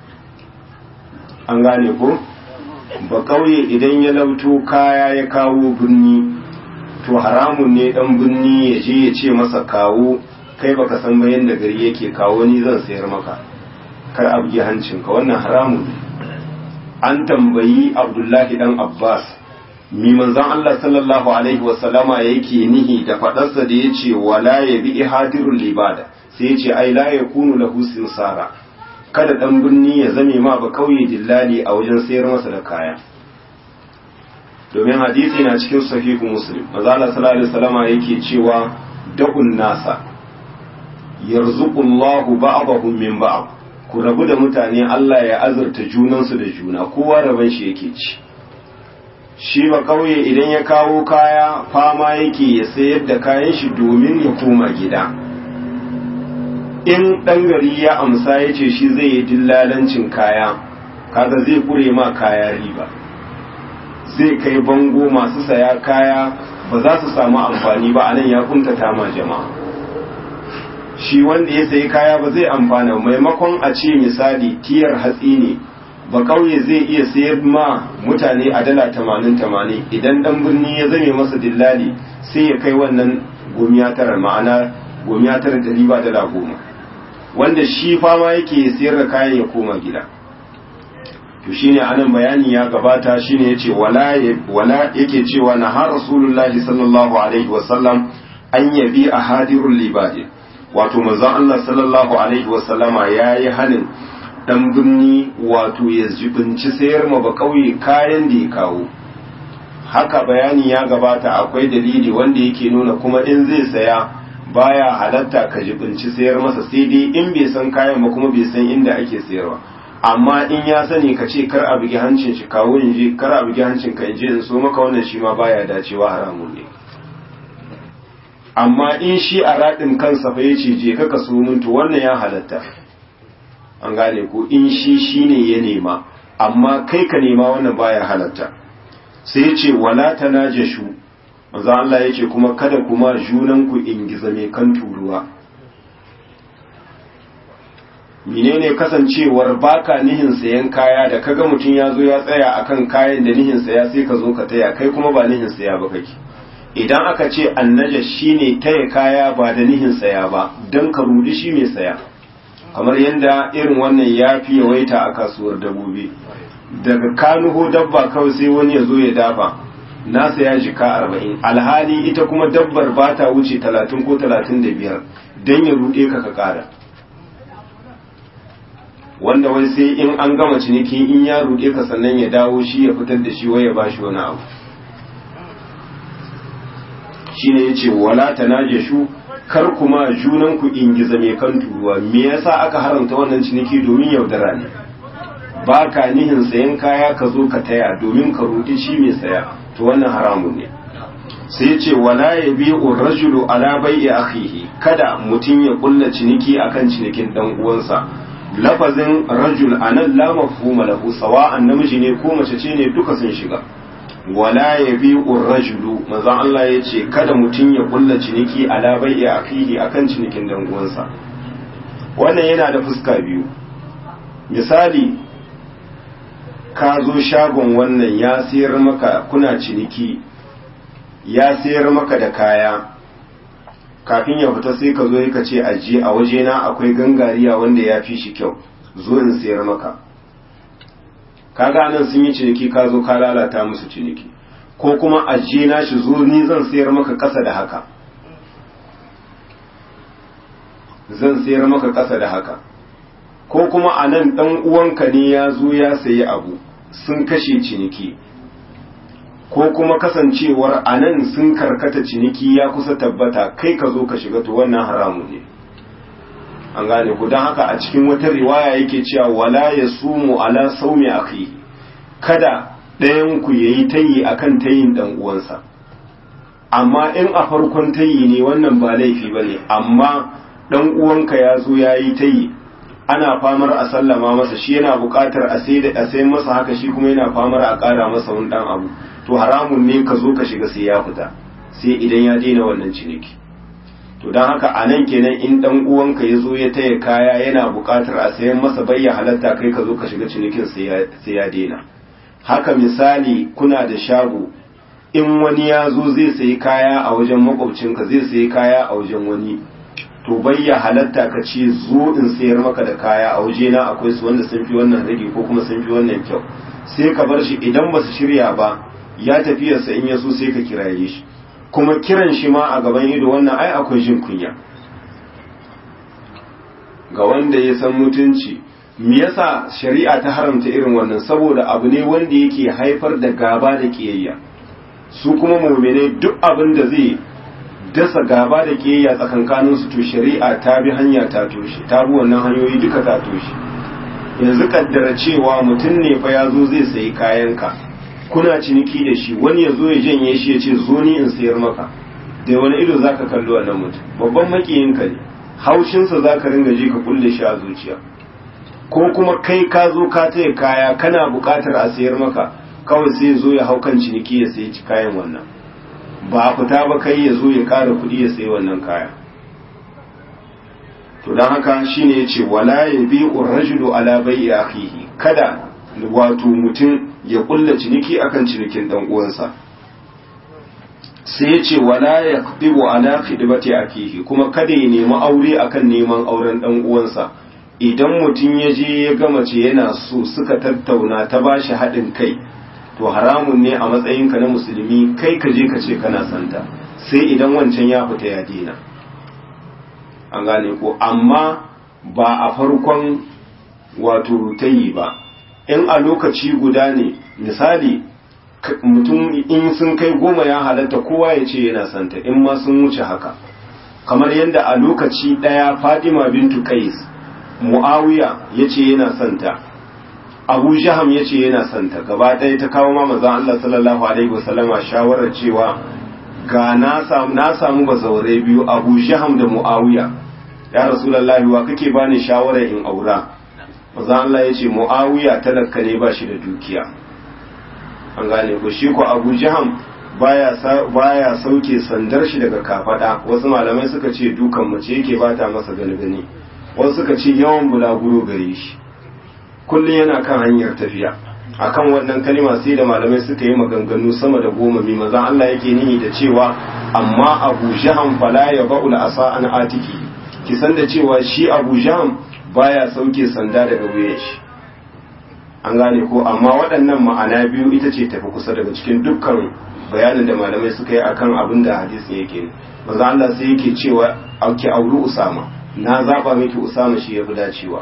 an gane ko ba ƙauye idan ya lauto kaya ya kawo birni to haramun ne dan binni ya je ya ce masa kawo kai baka san ba yanda gari yake kawo ni zan sayar maka kar abgi hancinka wannan haramun ne an tambayi abdullahi dan abbas mi manzon Allah sallallahu alaihi wasallama yake nihi da fadarsa da yace wala yabi ihadirul libada sai yace ai la yakunu lahu sinsara kada dan binni ya zame ma ba kauye dillali a wajen sayar masa da kaya domin hadisi na cikin sahihu muslim mazala sallallahu alaihi wasallama yake cewa da'un nasa yarzuqullahu ba'dahum min ba'd ku rabu da mutane Allah ya azurta junansu da juna kowa raban shi yake ci shi ba kauye idan ya kawo kaya fama yake ya sayar da kayan shi domin ya koma gida in dan gari ya amsa ya ce shi zai yi dillalancin kaya kaga zai kure ma kaya riba zai kai bango masu saya kaya ba za su samu amfani ba anan ya kuntata ma jama'a shi wanda ya sayi kaya ba zai amfana maimakon a ce misali tiyar hatsi ne ba kauye zai iya sayar ma mutane a dala tamanin tamanin idan dan birni ya zame masa dillali sai ya kai wannan gomiya tara ma'ana gomiya tara da riba dala goma wanda shi fama yake sayar da kayan ya koma gida to shine anan bayani ya gabata shine yace wala wala yake cewa na har rasulullahi sallallahu alaihi wasallam an yabi ahadirul libadi wato manzon Allah sallallahu alaihi wasallama yayi hanin dan binni wato ya jibinci sayar ma ba kauye kayan da ya kawo haka bayani ya gabata akwai dalili wanda yake nuna kuma in zai saya baya halatta ka jibinci sayar masa sai dai in bai san kayan ba kuma bai san inda ake sayarwa amma in ya sani ka ce kar a bugi hancin shi kawo in je kar a bugi hancin ka in je in so maka wannan shi ma baya dacewa haramun ne amma in shi a raɗin kansa fa yace je ka ka so mun to wannan ya halatta an gane ko in shi shine ya nema amma kai ka nema wannan baya halatta sai yace wala tanajashu manzo Allah yace kuma kada kuma junan ku ingiza mai kan turuwa menene kasancewar baka nihin sayan kaya da kaga mutum ya zo ya tsaya akan kayan da nihin saya sai ka zo ka taya kai kuma ba nihin saya ba kake idan aka ce annaja shine taya kaya ba da nihin saya ba dan ka rudi shi mai saya kamar yadda irin wannan ya fi yawaita a kasuwar dabbobi daga kanuho dabba kawai sai wani ya zo ya dafa nasa ya jika arba'in alhali ita kuma dabbar ba ta wuce talatin ko talatin da biyar don ya ruɗe ka ka ƙara wanda wai sai in an gama ciniki in ya ruɗe ka sannan ya dawo shi ya fitar da shi wai ya bashi wani abu shine yace wala tanajashu kar kuma junan ku ingiza mai kan turuwa me yasa aka haramta wannan ciniki domin yaudara ne ba ka nihin sayan kaya ka zo ka taya domin ka ruɗi shi mai saya to wannan haramun ne sai yace wala yabi'u rajulu ala bai'i akhihi kada mutum ya kulla ciniki akan cinikin dan uwansa lafazin rajul anan la mafhuma lahu sawa'an namiji ne ko mace ce ne duka sun shiga wala yabi'u rajulu manzon Allah yace kada mutum ya kulla ciniki ala bai'i akhihi akan cinikin dan uwansa wannan yana da fuska biyu misali ka zo shagon wannan ya sayar maka kuna ciniki ya sayar maka da kaya kafin ya fita sai ka zo ka ce ajiye a wajena akwai gangariya wanda ya fi shi kyau zo in sayar maka kaga nan sun yi ciniki ka zo ka lalata musu ciniki ko kuma ajiye na shi zo ni zan sayar maka ƙasa da haka zan sayar maka ƙasa da haka ko kuma a nan ɗan uwanka ne ya zo ya sayi abu sun kashe ciniki ko kuma kasancewar a nan sun karkata ciniki ya kusa tabbata kai ka zo ka shiga to wannan haramu ne an gane ku don haka a cikin wata riwaya yake cewa wala ya sumu ala saumi akhi kada ɗayan ku yayi tayi akan tayin dan uwansa amma in a farkon tayi ne wannan ba laifi bane amma dan uwanka ya zo yayi tayi ana famar a sallama masa shi yana buƙatar a sai da a sai masa haka shi kuma yana famar a ƙara masa wani dan abu to haramun ne ka zo ka shiga sai ya fita sai idan ya daina wannan ciniki to don haka a nan kenan in dan uwanka ya zo ya taya kaya yana buƙatar a sayan masa bayya halatta kai ka zo ka shiga cinikin sai ya daina haka misali kuna da shago in wani ya zo zai sayi kaya a wajen makwabcinka zai sayi kaya a wajen wani to bayya halatta ka ce zo in sayar maka da kaya a wajena akwai su wanda sun fi wannan rage ko kuma sun fi wannan kyau sai ka bar shi idan ba su shirya ba ya tafiyarsa in ya so sai ka kiraye shi kuma kiran shi ma a gaban ido wannan ai akwai jin kunya ga wanda ya san mutunci me yasa shari'a ta haramta irin wannan saboda abu ne wanda yake haifar da gaba da kiyayya su kuma mu'mine duk abin da zai dasa gaba da kiyayya tsakankanin su to shari'a ta bi hanya ta toshe ta bi wannan hanyoyi duka ta toshe yanzu kaddara cewa mutum ne fa ya zo zai sayi kayanka kuna ciniki da shi wani ya zo ya janye shi ya ce zo ni in sayar maka da wani ido zaka kalli wannan mutum babban makiyinka ne haushinsa zaka ringa ji ka kulle shi a zuciya ko kuma kai ka zo ka taya kaya kana buƙatar a sayar maka kawai sai ya zo ya hau kan ciniki ya sayi kayan wannan ba a fita ba kai ya zo ya ƙara kuɗi ya sayi wannan kaya to don haka shine ya ce wala ya bi rajulu ala bai akhihi kada wato mutum ya kulla ciniki akan cinikin dan uwansa sai ya ce wala ya qdibu ala khidmati akihi kuma kada ya nemi aure akan neman auren dan uwansa idan mutum ya je ya ga mace yana so suka tattauna ta bashi haɗin kai to haramun ne a matsayinka na musulmi kai ka je ka ce kana santa sai idan wancan ya fita ya dina an gane ko amma ba a farkon wato tayi ba in a lokaci guda ne misali mutum in sun kai goma ya halatta kowa ya ce yana santa in ma sun wuce haka kamar yadda a lokaci ɗaya fadima bintu qais muawiya ya ce yana santa abu jaham ya ce yana santa gaba ɗaya ta kawo ma mazan allah sallallahu alaihi wasallama shawarar cewa ga na samu na samu bazaurai biyu abu jaham da muawiya ya rasulullahi wa kake bani shawarar in aura maza Allah ya ce mu'awiya talaka ne ba shi da dukiya an gane ko shi ko abu jaham baya baya sauke sandar shi daga kafada wasu malamai suka ce dukan mace yake bata masa gani wasu suka ce yawan bulaguro gare shi kullum yana kan hanyar tafiya akan wannan kalima sai da malamai suka yi maganganu sama da goma mai maza Allah yake nihi da cewa amma abu jaham fala ya ba'ul asa an atiki kisan da cewa shi abu jaham baya sauke sanda daga wuyan shi an gane ko amma waɗannan ma'ana biyu ita ce tafi kusa daga cikin dukkan bayanin da malamai suka yi akan abin da hadisi yake ne manzo Allah sai yake cewa auki auri Usama na zaba miki Usama shi yafi dacewa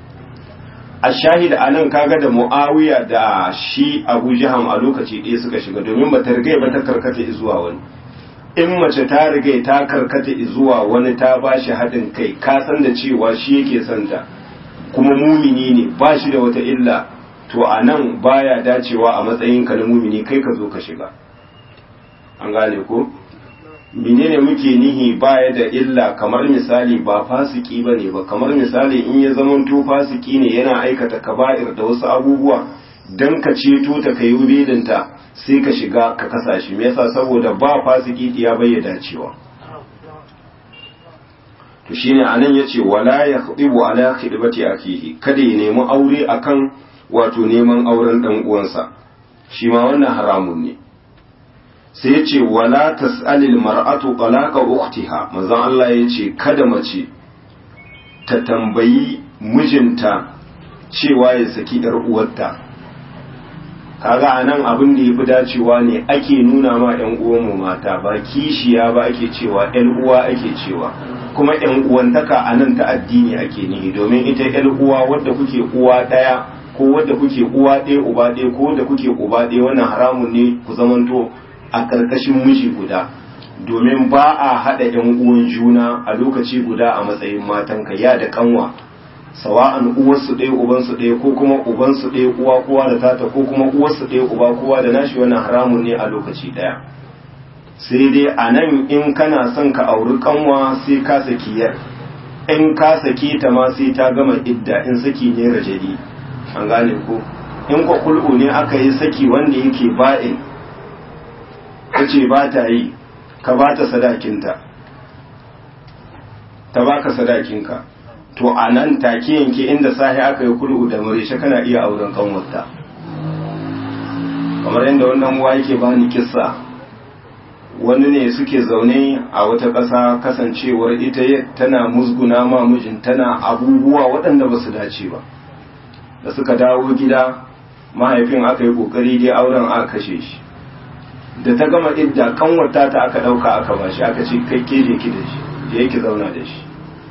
a shahid anan kaga da Muawiya da shi Abu Jaham a lokaci ɗaya suka shiga domin ba ta riga ba ta karkata zuwa wani in mace ta riga ta karkata zuwa wani ta ba shi haɗin kai ka san da cewa shi yake son ta kuma mumini ne ba shi da wata illa to a nan baya dacewa a matsayin ka na mumini kai ka zo ka shiga an gane ko menene muke nihi baya da illa kamar misali ba fasiki ba ne ba kamar misali in ya zamanto fasiki ne yana aikata kaba'ir da wasu abubuwa dan ka ceto ta kai belinta sai ka shiga ka kasa shi me yasa saboda ba fasiki ya bayyana cewa to shine anan yace wala yakhdibu ala khidbati akihi kada ya nemi aure akan wato neman auren dan uwansa shi ma wannan haramun ne sai yace wala tas'alil mar'atu talaqa ukhtiha manzon Allah yace kada mace ta tambayi mijinta cewa ya saki ‘yar uwarta kaga a nan abin da ya fi dacewa ne ake nuna ma ‘yan uwanmu mata ba kishiya ba ake cewa ‘yan uwa ake cewa kuma ‘yan uwantaka a nan ta addini ake nihi domin ita ‘yan uwa wadda kuke uwa ɗaya ko wadda kuke uwa ɗaya uba ɗaya ko wadda kuke uba ɗaya wannan haramun ne ku zamanto a ƙarƙashin miji guda domin ba a haɗa ‘yan uwan juna a lokaci guda a matsayin matanka ya da kanwa sawa'an uwarsu ɗaya ubansu ɗaya ko kuma ubansu ɗaya uwa kowa da tata ko kuma uwarsu ɗaya uba kowa da nashi wannan haramun ne a lokaci ɗaya sai dai a nan in kana son ka auri kanwa sai ka saki yar in ka saki ta ma sai ta gama idda in saki ne rajadi an gane ko in kwa kul'u ne aka yi saki wanda yake ba'in ta ce ba ta yi ka ba ta sadakinta ta baka sadakinka to a nan take yanke inda sahi aka yi kul'u da murishe kana iya auren kanwarta kamar yadda wannan uwa yake bani kissa wani ne suke zaune a wata ƙasa kasancewar ita tana musguna ma mijin tana abubuwa waɗanda ba su dace ba da suka dawo gida mahaifin aka yi ƙoƙari dai auren aka kashe shi da ta gama idda kanwata ta aka ɗauka aka ba shi aka ce kai ke je ki da shi je ki zauna da shi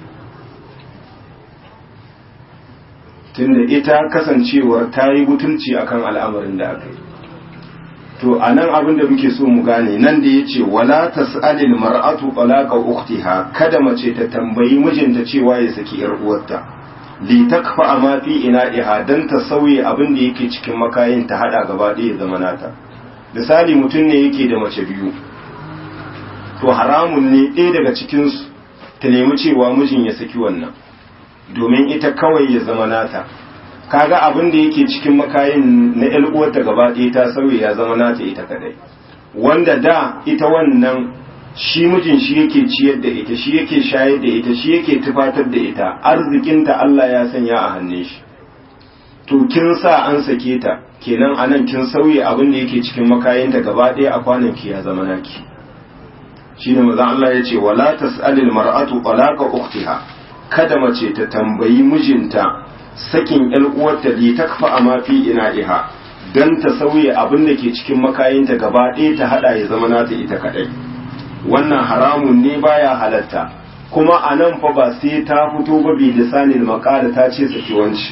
tunda ita kasancewar ta yi butulci akan al'amarin da aka yi to a nan abin da muke so mu gane nan da ya ce wala tas'alil mar'atu talaqa ukhtiha kada mace ta tambayi mijinta cewa ya saki yar uwarta li takfa ma fi ina'iha dan ta sauye abin da yake cikin makayin ta hada gaba ɗaya zama nata misali mutum ne yake da mace biyu to haramun ne ɗaya daga cikin su ta nemi cewa mijin ya saki wannan domin ita kawai ya zama nata kaga abin da yake cikin makayin na ƴan uwarta gaba ɗaya ta sauye ya zama nata ita kadai wanda da ita wannan shi mijin shi yake ciyar da ita shi yake shayar da ita shi yake tufatar da ita arzikinta Allah ya sanya a hannun shi to kin sa an sake ta kenan anan kin sauye abin da yake cikin makayinta gaba ɗaya a kwanan ki ya zama naki shine manzo Allah ya ce wala tas'alil mar'atu talaqa ukhtiha kada mace ta tambayi mijinta sakin ‘yan uwarta li takfa a mafi ina iha don ta sauye abin da ke cikin makayinta gaba ɗaya ta haɗa ya zama nata ita kaɗai wannan haramun ne baya halatta kuma a nan fa ba sai ta fito ba bi lisanin makada ta ce saki wanci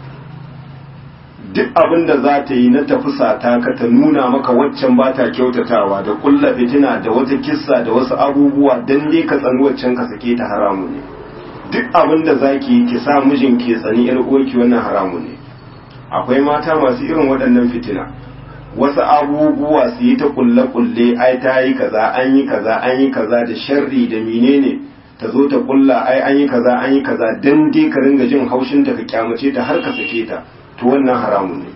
duk abin da za ta yi na tafisa ta ka ta nuna maka waccan ba ta kyautatawa da kulla fitina da wata kissa da wasu abubuwa don dai ka tsani waccan ka sake ta haramun ne duk abin da za ki ki sa mijin ke tsani yar uwarki wannan haramu ne akwai mata masu irin waɗannan fitina wasu abubuwa su yi ta kulle kulle ai ta yi kaza an yi kaza an yi kaza da sharri da menene ta zo ta kulla ai an yi kaza an yi kaza dan dai ka ringa jin haushin ta ka kyamace ta har ka sake ta to wannan haramu ne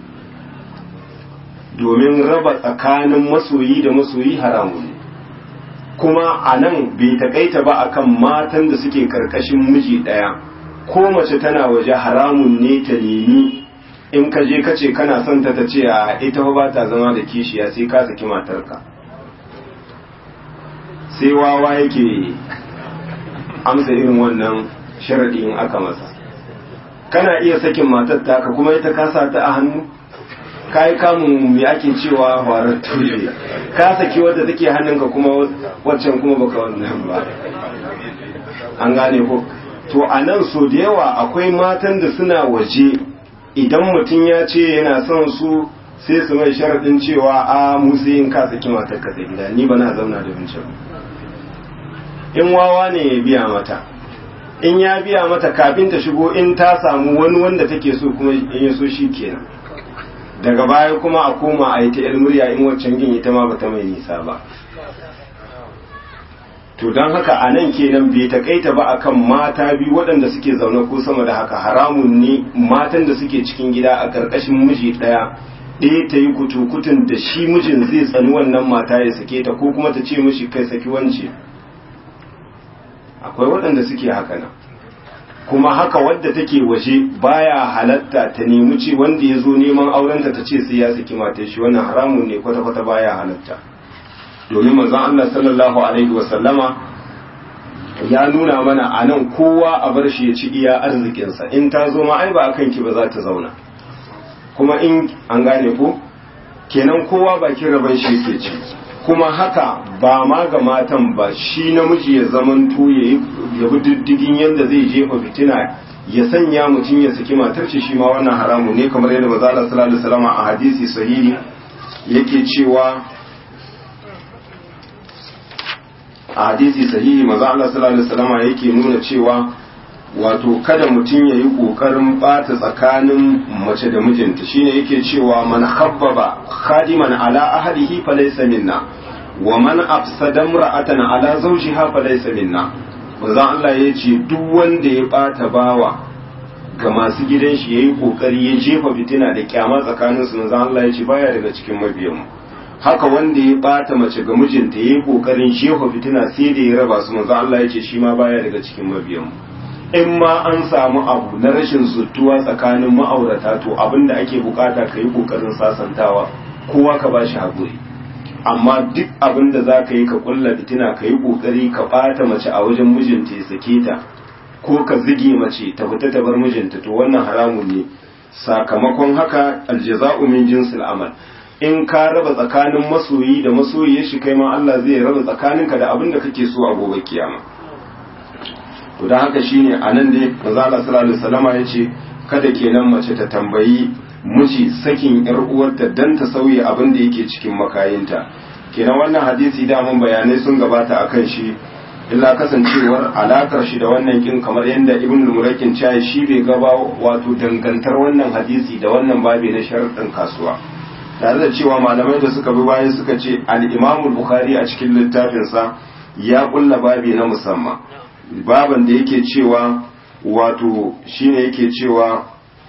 domin raba tsakanin masoyi da masoyi haramu ne kuma a nan bai takaita ba akan matan da suke karkashin miji ɗaya ko mace tana waje haramun ne ta nemi in ka je kace kana son ta ta ce a ita ba ta zama da kishiya sai ka saki matarka sai wawa yake amsa irin wannan sharadi in aka masa kana iya sakin matar taka kuma ita kasa ta a hannu ka yi kamun me ake cewa horar tule ka saki wadda take hannunka kuma waccan kuma baka wannan ba an gane ko to a nan so da yawa akwai matan da suna waje idan mutum ya ce yana son su sai su mai sharaɗin cewa a musu yin ka saki matar ka sai gida ni ba na zauna da wancan in wawa ne ya biya mata in ya biya mata kafin ta shigo in ta samu wani wanda take so kuma in ya so shi kenan daga baya kuma a koma a yi ta yar murya in waccan gin ita ma bata mai nisa ba to don haka a nan kenan bai takaita ba akan mata biyu waɗanda suke zaune ko sama da haka haramun ne matan da suke cikin gida a ƙarƙashin miji ɗaya ɗaya ta yi kutukutun da shi mijin zai tsani wannan mata ya sake ta ko kuma ta ce mishi kai saki wance akwai waɗanda suke haka nan kuma haka wadda take waje baya halatta ta nemi ce wanda ya zo neman aurenta ta ce sai ya saki matar shi wannan haramun ne kwata-kwata baya halatta domin manzon Allah sallallahu alaihi wasallama ya nuna mana a nan kowa a bar shi ya ci iya arzikinsa in ta zo ma ai ba a kanki ba za ta zauna kuma in an gane ko kenan kowa bakin rabon shi yake ci kuma haka ba ma ga matan ba shi namiji ya zaman ya ya bi diddigin yadda zai jefa fitina ya sanya mutum ya saki matar shi shi ma wannan haramu ne kamar yadda manzo Allah sallallahu alaihi wasallam a hadisi sahihi yake cewa a hadisi sahihi manzo Allah sallallahu alaihi wasallam yake nuna cewa wato kada mutum ya yi ƙoƙarin ɓata tsakanin mace da mijinta shine yake cewa man khabbaba khadiman ala ahadihi falaysa minna wa man afsada imra'atan ala zawjiha falaysa minna manzon Allah ya ce duk wanda ya ɓata bawa ga masu gidan shi yayi kokari ya jefa fitina da kyama tsakanin su manzon Allah ya ce baya daga cikin mabiyan mu haka wanda ya ɓata mace ga mijinta yayi kokarin jefa fitina sai da ya raba su manzon Allah ya ce shi ma baya daga cikin mabiyan mu in ma an samu abu na rashin zuttuwa tsakanin ma'aurata to abinda ake bukata ka yi kokarin sasantawa kowa ka ba shi haƙuri amma duk abin da za ka yi ka kulla fitina ka yi kokari ka ɓata mace a wajen mijinta ya sake ta ko ka zige mace ta fita ta bar mijinta to wannan haramun ne sakamakon haka aljaza'u min jinsil amal in ka raba tsakanin masoyi da masoyi shi kai ma Allah zai raba tsakaninka da abin da kake so a gobe kiyama to don haka shine a nan dai manzala sallallahu alaihi wasallama yace kada kenan mace ta tambayi miji sakin yar uwarta dan ta sauye abin da yake cikin makayinta kenan wannan hadisi da mun bayanai sun gabata akan shi illa kasancewar alakar shi da wannan kin kamar yadda ibn al-murakin cewa shi bai gaba wato dangantar wannan hadisi da wannan babi na sharuɗin kasuwa tare da cewa malamai da suka bi bayan suka ce al-imam al-bukhari a cikin littafinsa ya kulla babi na musamman baban da yake cewa wato shine yake cewa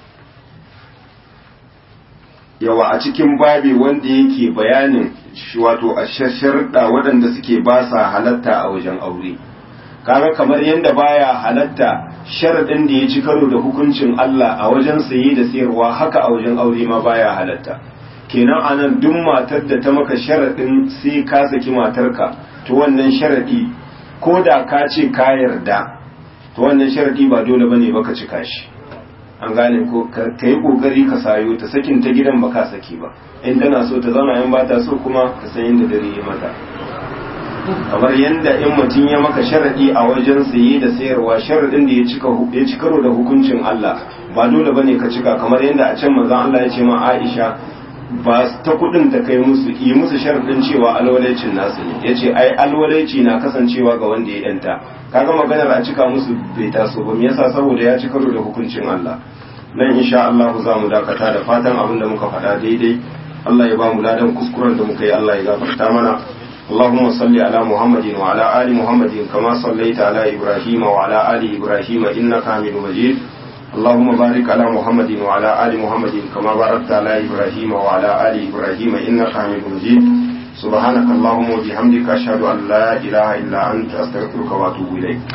yawa a cikin babi wanda yake bayanin wato a shasharda waɗanda suke ba sa halatta a wajen aure kaga kamar yadda baya halatta sharadin da ya ci karo da hukuncin Allah a wajen saye da sayarwa haka a wajen aure ma baya halatta kenan anan duk matar da ta maka sharadin sai ka saki matarka to wannan sharadi ko da ka ce ka yarda to wannan sharadi ba dole bane ba ka cika shi an gane ko ka yi kokari ka sayo ta sakin ta gidan ba ka saki ba in tana so ta zauna in ba ta so kuma ka san yadda dare ya mata kamar yadda in mutum ya maka sharadi a wajen saye da sayarwa sharadin da ya cika ya ci karo da hukuncin Allah ba dole bane ka cika kamar yadda a can manzon Allah ya ce ma Aisha ba ta kudin ta kai musu yi musu sharadin cewa alwalaicin nasu ne yace ai alwalaici na kasancewa ga wanda ya yanta kaga maganar a cika musu bai taso ba me yasa saboda ya ci karo da hukuncin Allah nan insha Allah za mu dakata da fatan abin da muka faɗa daidai Allah ya ba mu ladan kuskuren da muka yi Allah ya gafarta mana اللهم صل على محمد وعلى آل محمد كما صليت على إبراهيم وعلى آل إبراهيم إنك حميد مجيد اللهم بارك على محمد وعلى آل محمد كما باركت على إبراهيم وعلى آل إبراهيم إنك حميد مجيد سبحانك اللهم وبحمدك أشهد أن لا إله إلا أنت أستغفرك وأتوب إليك